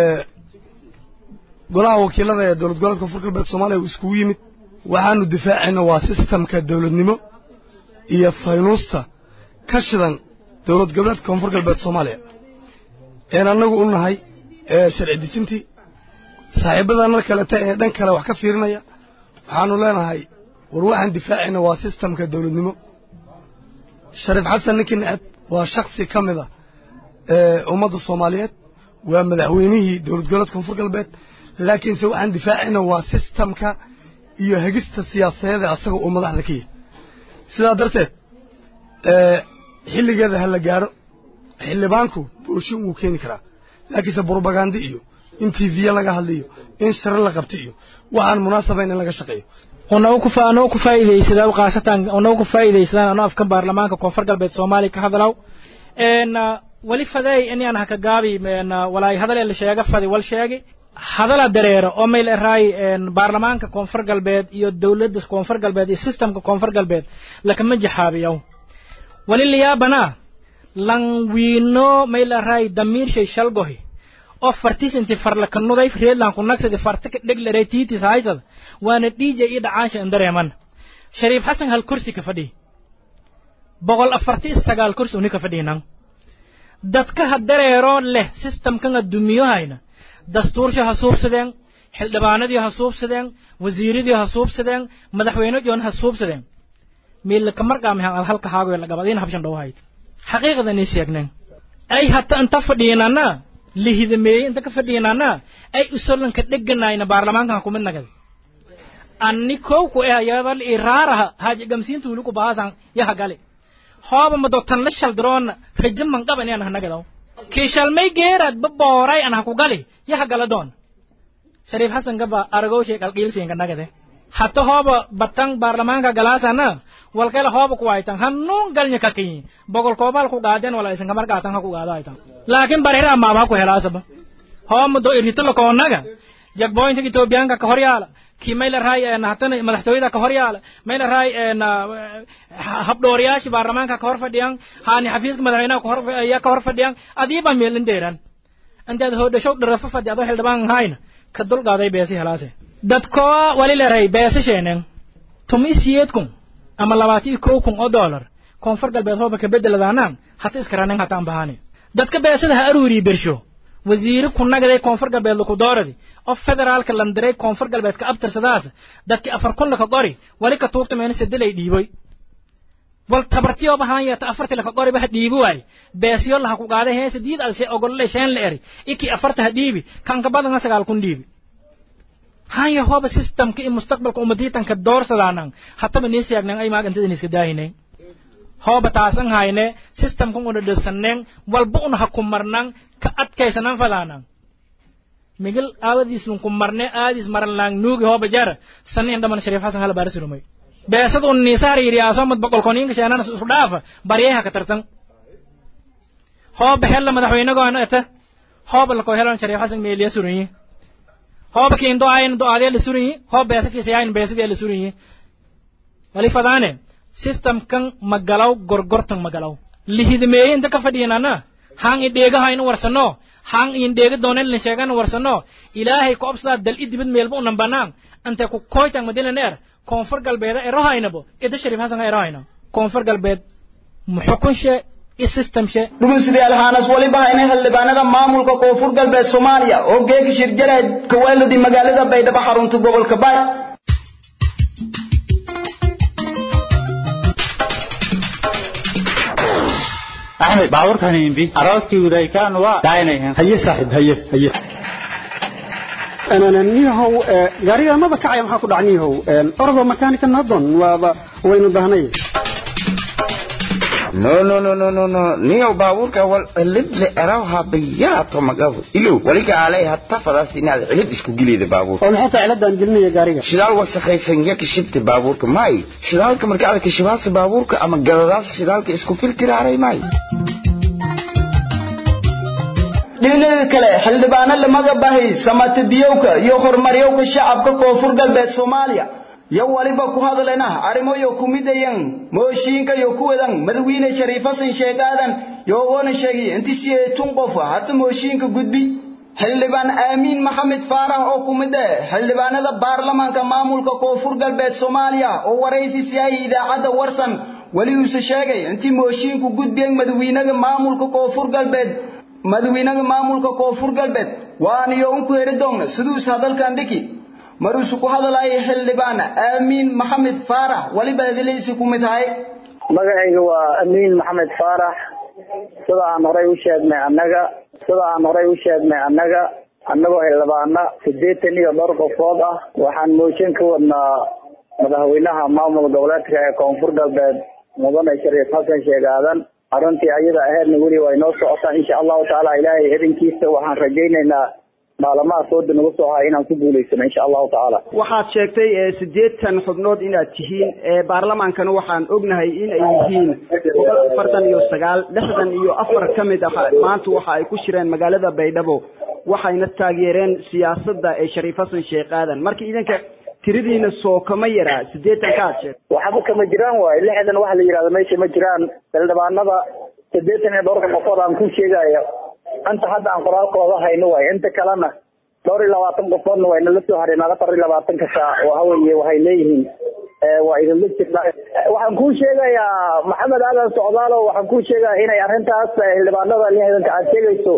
golaha wakiilada ee dowlad goboleedka koonfur galbeed soomaaliya uu iskugu yimid waxaanu difaacayna waa sistamka dowladnimo iyo faynuusta ka shidan dowlad goboleedka koonfur galbeed soomaaliya een annagu u nahay sharci dejintii saaxiibadana kaleta ee dhan kale wax ka fiirinaya waxaanu leenahay war waxaan difaacayna waa sistamka dowladnimo shariif xasan ninkii neceb waa shaksi ka mid a ummadda soomaaliyeed waa madaxweynihii dowlad goboleedka koonfur galbeed laakiinse waxaan difaacayna waa sistamka iyo hegista siyaasadeeda asaga uu madaxda ka yahay sidaa darteed xilligeeda ha la gaadho xildhibaanku booshin wuu keeni karaa laakiinse brobagandi iyo in t v laga hadliyo in share la qabta iyo waxaan munaasabayn in laga shaqeeyo anoo ku faa'iidaysadaa khaasatan anoo ku faa'iidaysadaan anoo afka baarlamaanka koonfur galbeed soomaaliya ka hadlaw wali fadeey inaan haka gaabi walaay hadal la sheega fadi wal sheegi hadala dareero oo mayl eraay baarlamaanka koonfur galbeed iyo dowladda koonfur galbeed iyo systemka koonfur galbeed lakama jaxaabiyo wali liyaabana lan wiino mayl eraay damiir shay shalgohi oo fartis inti farlakanuday reedlan ku nagsadi fartika dheglaray tiitis haysada waana dhiija iyo dhacaansha indareeman shariif xasan hal kursi ka fadhi boqol afarti sagaal kursi uni ka fadhiinan dadka ha dareeroo leh systemkan adduumiyohayna dastuursha ha suubsadeen xildhibaanadii ha suubsadeen wasiiradii ha suubsadeen madaxweynejoon ha suubsadeen miilaka marqaamihan ad halka haagoy lagabadiina habshan dhowahayd xaqiiqada inay sheegneen ay hata inta fadhiinana lihidameeye inta ka fadhiinana ay usolanka dheganayna baarlamaankan kumid nagad anni kowku eh yabal iraaraha haaji gamsiintu wili ku bahaasan yaha gali hooba mado tan la shaldiroona rajo manqaba inaan hanagadaw kiishalmay geerad ba booray an haku gali yaha gala doon shariif xasan gaba aragow shay qalqiilsiinka nagade hata hooba batang baarlamaanka galaasana walkala hooba ku aytan hanuun galnya kakiyi bogol koobal ku gaaden wala isan kamar gaatan ha ku gaado aytan laakiin barira maaba ku helaasaba hooba do irhito lakoonaga jagboyntiga etoobiyaanka ka hor yaala kii mayla raay hatana madaxtooyada ka hor yaala mayla raay habdhooriyaashii baarlamaanka ka hor fadhiyaan haani xafiiska madaxweynaha kahor ayaa ka hor fadhiyaan adiiba meelin dheeran intaad hoodhashow dharafo fadhi adoo xildhibaan hayna ka dulqaaday beesi helaase dadkoo wali leray beesi sheeneen tumi siyeed kun ama labaati iyo kow kun oo dollar koonfur galbeed hooba ka bedeladaanaan hata iskaranen hataan bahane dadka beesada ha aruuriyi bersho wasiiri ku nagaday koonfur galbeed laku dooradi oo federaalka landiray koonfur galbeed ka abtirsadaas dadki afar kun laka qori wali ka tuugta meena sedelay dhiiboy wal tabartiyo bahan yata afarti laka qori baha dhiibi waay beesiyo laha ku qaaday hee sidiid al shee ogolole sheen la eri iki afarta ha dhiibi kanka badanga sagaal kun dhiibi haya hooba systemka iyo mustaqbalka ummadiitanka doorsadaanang hataba nii siyaagnan ay maagantida niska daahineen hooba taasan hayne systemkan una dhisaneen walba una ha ku marnan ka adkaysanan fadaanang migil aawadiisnun ku marne aadis maranlaang nuugi hooba jara sani indhaman shariif xasan hala baarisurumay beesad un niisaar yiriyaaso mad boqolkoniinka sheenana isku dhaafa baryaha ka tartan hooba hella madaxweynagoona eta hooba lako helan shariif xasan meeliya suranyi hooba kiin do-ayn do-aadee la suranyi hoob beesa kiisayayn beesadee la suranyi wali fadaane systemkan magalaw gorgortan magalaw lihidmeeye inta ka fadhiyanana hang i dheegaha in warsano hang in dheega doonen la sheegan warsano ilaahay ku obsadaa dal i dibad meelba unan banaan ante ku koytan madilan eer koonfur galbeeda erohaynabo ida shariif hasan erohayna koonfur galbeed muxukunshe i systemshe dhuguysidayaal haanas waliba hayna xildhibaanada maamulka koonfur galbeed soomaaliya oo geegi shirjalahed kawaaludi magaalada baydhabo xarunta gobolka baay axmed baabuurkan imbi arooskii udaykaan waa daaynayan haye saaxib haye haye niyahow gaariga maba kacaya maxaa ku dhac niyahow ordo makaanika nadon waaba waynu dahnay no no no no no no niyow baabuurka wal cilid le erawha bayaato magabu ilow waliga alay hatta fadaas inaad cilid isku geleeda baabuurka oo maxay tahay ciladaan gelinaya gaariga shidaal wasakhaysan ya kashibta baabuurka may shidaalka marka aad kashibaasa baabuurka ama galadaas shidaalka isku filtiraaray may dhinaca kale xildhibaano lamaga bahay samatibiyowka iyo horumaryowka shacabka koonfur galbeed soomaaliya yo waliba ku hadlena arrimoyo kumidayan mooshiinka yo kuwadan madawiine shariif hasan sheekh aadan yoogona sheegay inti siyeetun qof hata mooshiinka gudbi xildhibaan aamiin maxamed faarax oo kumid eh xildhibaanada baarlamaanka maamulka koonfur galbeed soomaaliya oo waraysi siyahay idaacadda warsan weli uuse sheegay intii mooshiinku gudbiyan madawiinaga maamulka koonfur galbeed madawiinaga maamulka koonfur galbeed waaniyo unku heri doonna siduus hadalkan dhiki maruusu ku hadalaya xildhibaan aamiin maxamed faarax waliba hadilaysi ku mid tahay magacayga waa amiin maxamed faarax sida aan horey u sheegnay annaga sida aan horey u sheegnay annaga annagoo xildhibaana siddeetan iyo dhowr qofood ah waxaan mooshin ka wadnaa madaxweynaha maamul goboleedka ee koonfur galbeed mudane shariif xasan sheekh aadan arrintii ayada aheedna weli way noo socotaa insha allahu tacaala ilaahay idinkiisa waxaan rajaynaynaa maalamaha sooda nagu soo haya inaan ku guulaysano insha allahu tacaala waxaad sheegtay siddeetan xubnood inaad tihiin baarlamaankana waxaan ognahay in ay yihiin boqol afartan iyo sagaal lixdan iyo afar ka mid ah maanta waxa ay ku shireen magaalada baydhabo waxayna taageereen siyaasadda ee shariif xasan sheekh aadan marka idinka tiradiina soo kama yaraa siddeetan ka aad sheegtay waxba kama jiraan waayo lixdan waxa la yidhahda meesha ma jiraan xildhibaanada siddeetan iyo dhowrka qofood aan ku sheegayo inta hadda aan qoraalkooda hayno waayo inta kalena dhowr iyo labaatan qofoodna waa inala soo hareen afar iyo labaatanka saac waxa weeye waxay leeyihiin waa idinla jirnaa waxaan kuu sheegayaa maxamed aadan socdaalo waxaan kuu sheegayaa inay arrintaas xildhibaanada lixdanka aad sheegayso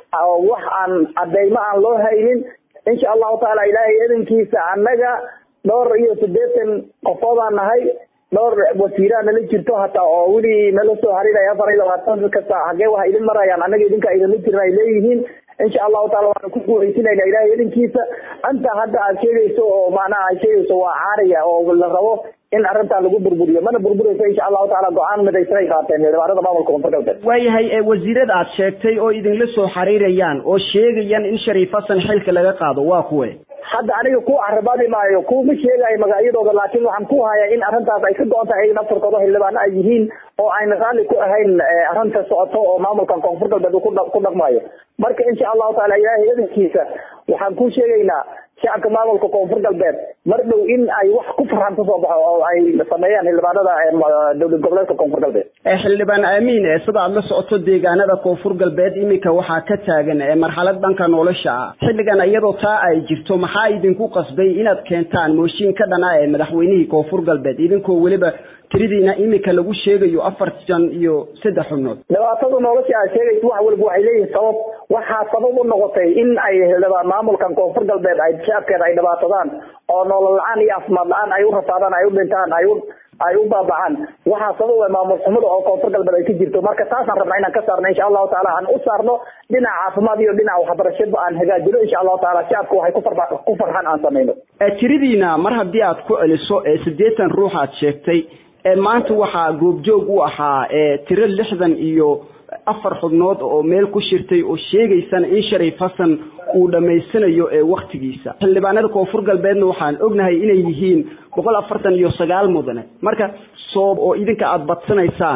wax aan cadeymo aan loo haynin insha allahu tacaala ilaahay idinkiisa annaga dhowr iyo siddeetan qofoodaan nahay dhowr wasiiraa nala jirto hataa oo weli nala soo harinaya afar iyo labaatan kasta xagee waxa idin marayaan annaga idinka idinla jirna ay leeyihiin insha allahu taala waxaan ku guuleysinayna ilaahay idinkiisa anta hadda aad sheegayso oo macnaha aad sheegayso waa caariya oo la rabo in arrintaa lagu burburiyo mana burburayso insha allahu taala go-aan midaysan ay qaateen xildhibaanada maamulka koonfur galbeed waayahay wasiirada aad sheegtay oo idinla soo xiriirayaan oo sheegayaan in shariif xasan xilka laga qaado waa kuwe hadda aniga ku carabadi maayo kuma sheegayo magacyadooda laakiin waxaan ku hayaa in arrintaas ay ka go-on tahay in afarkooda xildhibaano ay yihiin oo ayna raalli ku ahayn arrinta socoto oo maamulkan koonfur galbeed ku dhaqmayo marka insha allahu taala ilaahay idankiisa waxaan ku sheegaynaa shacabka maamulka koonfur galbeed mar dhow in ay wax ku farxan kasoo baxo oo ay sameeyaan xildhibaanada dowlad goboleedka koonfur galbeed xildhibaan aamiin sida aad la socoto deegaanada koonfur galbeed iminka waxaa ka taagan marxalad dhanka nolosha ah xilligan iyadoo taa ay jirto maxaa idinku qasbay inaad keentaan mooshin ka dhana ee madaxweynihii koonfur galbeed idinkoo weliba tiridiina iminka lagu sheegayo afartan iyo saddex xubnood dhibaatada nolosha aad sheegaysa wax walba waxay leeyihin sabab waxaa sabab u noqotay in ay xildhibaan maamulkan koonfur galbeed ay shacabkeeda ay dhibaatadaan oo nolol la-aan iyo caafimaad la-aan ay u rafaadaan ay u dhintaan ay u ay u baabacaan waxaa sababa maamul xumada oo koonfur galbeed ay ka jirto marka taasaan rabnaa inaan ka saarno insha allahu taala aan u saarno dhinaca caafimaad iyo dhinaca waxbarashada aan hagaajino insha allahu taala shacabka waxay kufarba ku farxaan aan samayno tiridiina mar haddii aad ku celiso ee siddeetan ruux aad sheegtay maanta waxaa goobjoog u ahaa tiro lixdan iyo afar xubnood oo meel ku shirtay oo sheegaysana in shariif xasan uu dhammaysanayo ee waktigiisa xildhibaanada koonfur galbeedna waxaan ognahay inay yihiin boqol afartan iyo sagaal mudane marka soob oo idinka aada badsanaysaan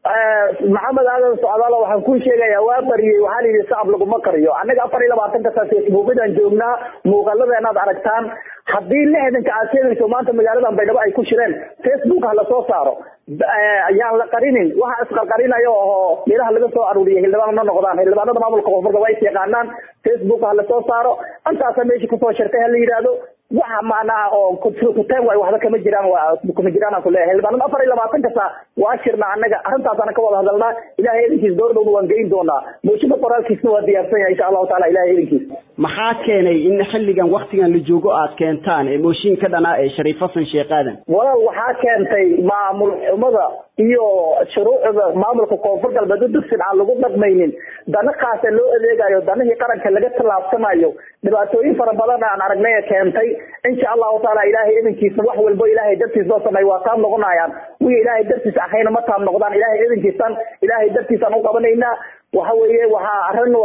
maxamed aadan socdaalo waxaan kuu sheegayaa waa bariyey waxaa la yidhi sacab laguma kariyo annaga afar iyo labaatanka saa facebookadaan joognaa muuqaladeen aad aragtaan haddii lixdanka aad sheegayso maanta magaaladan baydhabo ay ku shireen facebook ha lasoo saaro yaan la qarinin waxa isqarqarinayo oo meelaha laga soo aruuriyay xildhibaan ma noqdaan xildhibaanada maamulka koonfurka waa is yaqaanaan facebook ha lasoo saaro intaasa meesha kusoo shirtay ha la yidhaahdo waxa macnaha oo kuteen waay waxba kama jiraan kama jiraan aan kuleeyahay xildhibaanada afar iyo labaatanka saa waa shirna annaga arrintaasana ka wada hadalnaa ilahay idinkiis door dhowna waan geyn doonaa muujida qoraalkiisna waa diyaarsan yahay insha allahu taala ilahay idinkiis maxaa keenay in xilligan waktigan la joogo aad keentaan ee mooshin ka dhanaa ee shariif xasan sheekh aadan walaal waxaa keentay maamul xumada iyo shuruucda maamulka koonfur galbeed u dugsin aan lagu dhaqmaynin dana kaasa loo adeegayo danihii qaranka laga tallaabsanayo dhibaatooyin fara badan aan aragnay keentay insha allahu taala ilaahay idinkiisa wax walbo ilaahay dartiis loo sameeyo waa taam noqonayaan wixii ilaahay dartiis ahayna ma taam noqdaan ilaahay idinkiisan ilaahay dartiisaan u qabanaynaa waxa weeye waxaa arrin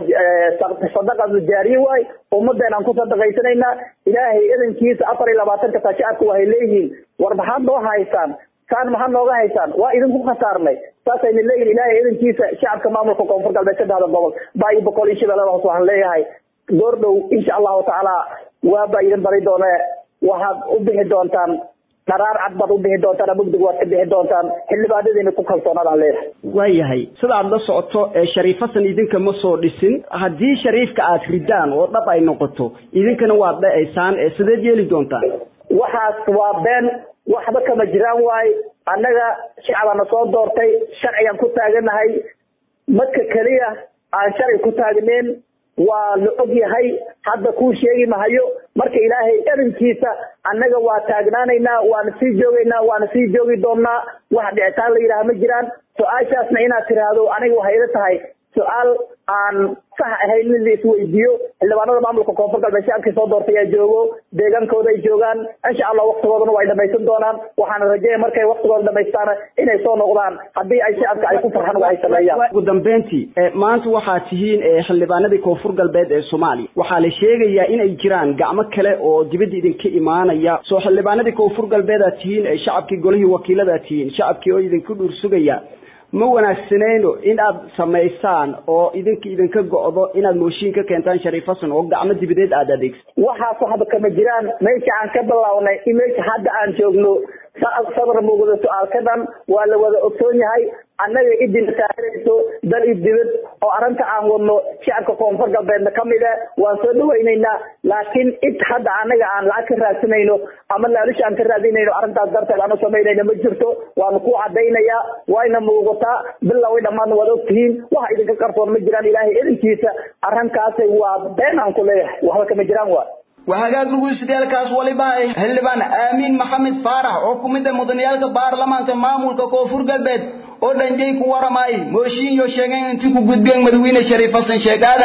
sadaqadu jaariye waay ummadeen aan ku sadaqaysanaynaa ilaahay idinkiisa afar iyo labaatanka saa shacabka waxay leeyihiin war maxaad noo haysaan saan maxaad nooga haysaan waa idinku khasaarnay saasayna leeyihin ilaahay idinkiisa shacabka maamulka koonfur galbeed saddexda gobol baa iyo boqol iyo shabeellada hoos waxaan leeyahay door dhow insha allahu tacaala waa baa idin bari doone waxaad u bixi doontaan qaraar cad baad u bixi doontaan mugdig waad ka bixi doontaan xildhibaanadiina ku kalsoonaadaan leeyahay waayahay sida aad la socoto ee shariif xasan idinka ma soo dhisin haddii shariifka aad ridaan oo dhab ay noqoto idinkana waad dhacaysaan ee sideed yeeli doontaan waxaas waa been waxba kama jiraan waaye annaga shacabana soo doortay sharcigan ku taaganahay madka keliya aan sharci ku taagneen waa la og yahay hadda kuu sheegi mahayo marka ilaahay edankiisa annaga waa taagnaanaynaa waana sii joogaynaa waana sii joogi doonnaa wax dhicitaan la yidhaha ma jiraan su-aashaasna inaad tiraahdo aniga waxay ila tahay su-aal aan sax ahayn in la isweydiiyo xildhibaanada maamulka koonfur galbeed shacabkii soo doortay aa joogo deegaankooda ay joogaan insha allah waktigoodana way dhamaysan doonaan waxaana rajeeya markay waktigooda dhamaystaana inay soo noqdaan haddii ay shacabka ay ku farxaan waxay sameeyaan ugu dambeyntii maanta waxaad tihiin xildhibaanadii koonfur galbeed ee soomaaliya waxaa la sheegayaa inay jiraan gacmo kale oo dibadda idinka imaanaya soo xildhibaanadii koonfur galbeed aad tihiin ee shacabkii golihii wakiiladaad tihiin shacabkii oo idinku dhuur sugaya ma wanaagsanayno in aad samaysaan oo idinka idinka go'do inaad mooshin ka keentaan shariif xasan oo gacmo dibadeed aad adeegsa waxaas waxba kama jiraan meesha aan ka bilownay in meesha hadda aan joogno sabar muuqda su-aalka dhan waa la wada ogsoon yahay annaga idina taageerayso dal i dibad oo arrinta aan wadno shacabka koonfur galbeedna ka mid e waan soo dhawaynaynaa laakiin id hadda annaga aan lacag ka raadsanayno ama laalush aan ka raadinayno arrintaas darteed aan u samaynayna ma jirto waanu ku cadaynayaa wayna muuqataa bilow i dhammaadna waad ogtihiin waxa idinka qarsoon ma jiraan ilaahay idinkiisa arrinkaasi waa been aan ku leeyahay waxba kama jiraan waa وهاجاك dhegeystayaal waliba ay xildhibaan aamin maxamed faarax oo ku mid ah mudaniyaalka baarlamaanka maamulka koonfur galbeed oo dhanjay ku waramay mooshin iyo sheegay intii ku gudbeen madaxweyne shariif xasan sheegaada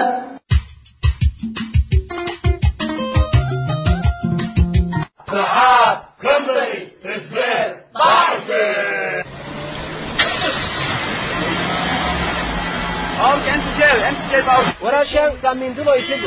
ورا شان كان من دلو يسد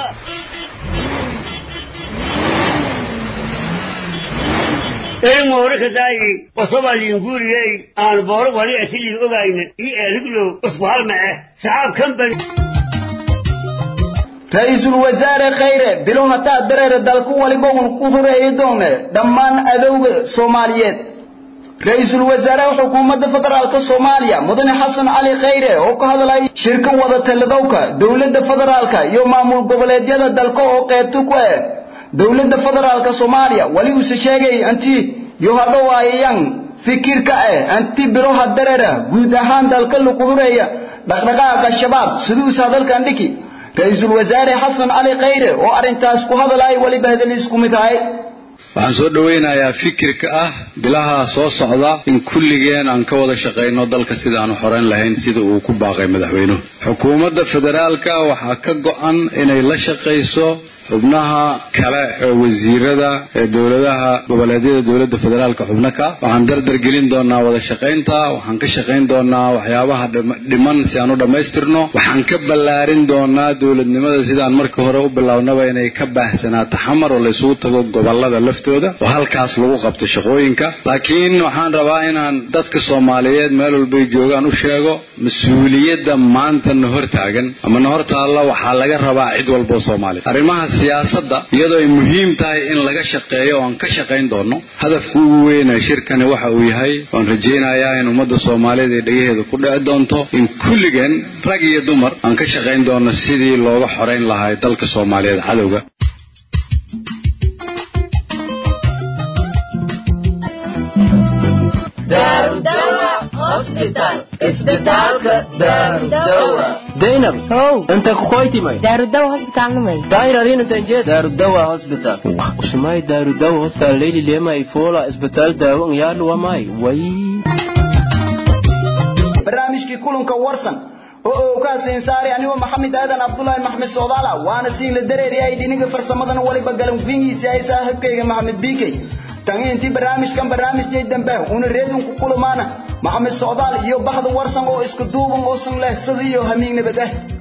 een moorika daayi qosaba liinguriyey aan booro wali asili ogayna i eeriglo usku halma eh saxaab kan bari ra-iisul wasaare khayre bilow hataa dareere dalku waliba uun ku horeeyi doone dhammaan adowga soomaaliyeed ra-iisul wasaaraha xukuumadda federaalka soomaaliya mudane xasan cali khayre oo ka hadlay shirka wada talidowka dowladda federaalka iyo maamul goboleedyada dalka oo qeybta ku ah dowladda federaalka soomaaliya wali uuse sheegay anti iyo hadhowaayayaan fikirka ah anti biloha dareera guud ahaan dalka lagu horeeya dhaqdhaqaaqa shabaab siduus hadalkan dhiki ra-iisul wasaare xasan cali khayre oo arrintaas ku hadlay waliba hadaliis ku mid ahay waxaan soo dhowaynayaa fikirka ah bilaha soo socda in kulligeen aan ka wada shaqayno dalka sida aan xoreyn lahayn sida uu ku baaqay madaxweynuhu xukuumadda federaalka waxaa ka go'an inay la shaqayso xubnaha kale ee wasiirada ee dowladaha goboleedyada dowladda federaalka xubno ka waxaan dardar gelin doonaa wada shaqaynta waxaan ka shaqayn doonaa waxyaabaha dhiman si aan u dhammaystirno waxaan ka ballaarin doonaa dowladnimada sidaan markii hore u bilownaba inay ka baahsanaato xamar oo laysugu tago gobolada laftooda oo halkaas lagu qabto shaqooyinka laakiin waxaan rabaa inaan dadka soomaaliyeed meel walbay joogaan u sheego mas-uuliyadda maanta na hortaagan ama na hortaalla waxaa laga rabaa cid walboo soomaaliya arrimaha siyaasadda iyadoo ay muhiim tahay in laga shaqeeyo oo aan ka shaqayn doono hadafka ugu weyna shirkani waxa uu yahay waan rajaynayaa in ummadda soomaaliyeed ee dhegaheeda ku dhici doonto in kulligeen rag iyo dumar aan ka shaqayn doono sidii looga xorayn lahaa dalka soomaaliyeed cadowga daynab how inta kukoytimay daarudawa hosbitaalnimay dairarinantanjed daarudawa hospital usumay daarudawa hospital leyli lemay fola isbitaal daawo ngyaadhuwamay way barnaamijkii kulanka warsan oo uu ka siin saaray anigoo maxamed aadan cabdullaahi maxmed soodaala waana siin la dareeriyay dhiniga farsamadana waliba galan fiingiisa ay saaxiibkayga maxamed biikay tan intii barnaamijkan barnaamijkay dambe una reedunku kulamaana maxamed socdaal iyo baxda warsan oo isku duuban oo san leh sida iyo hamiig nabad ah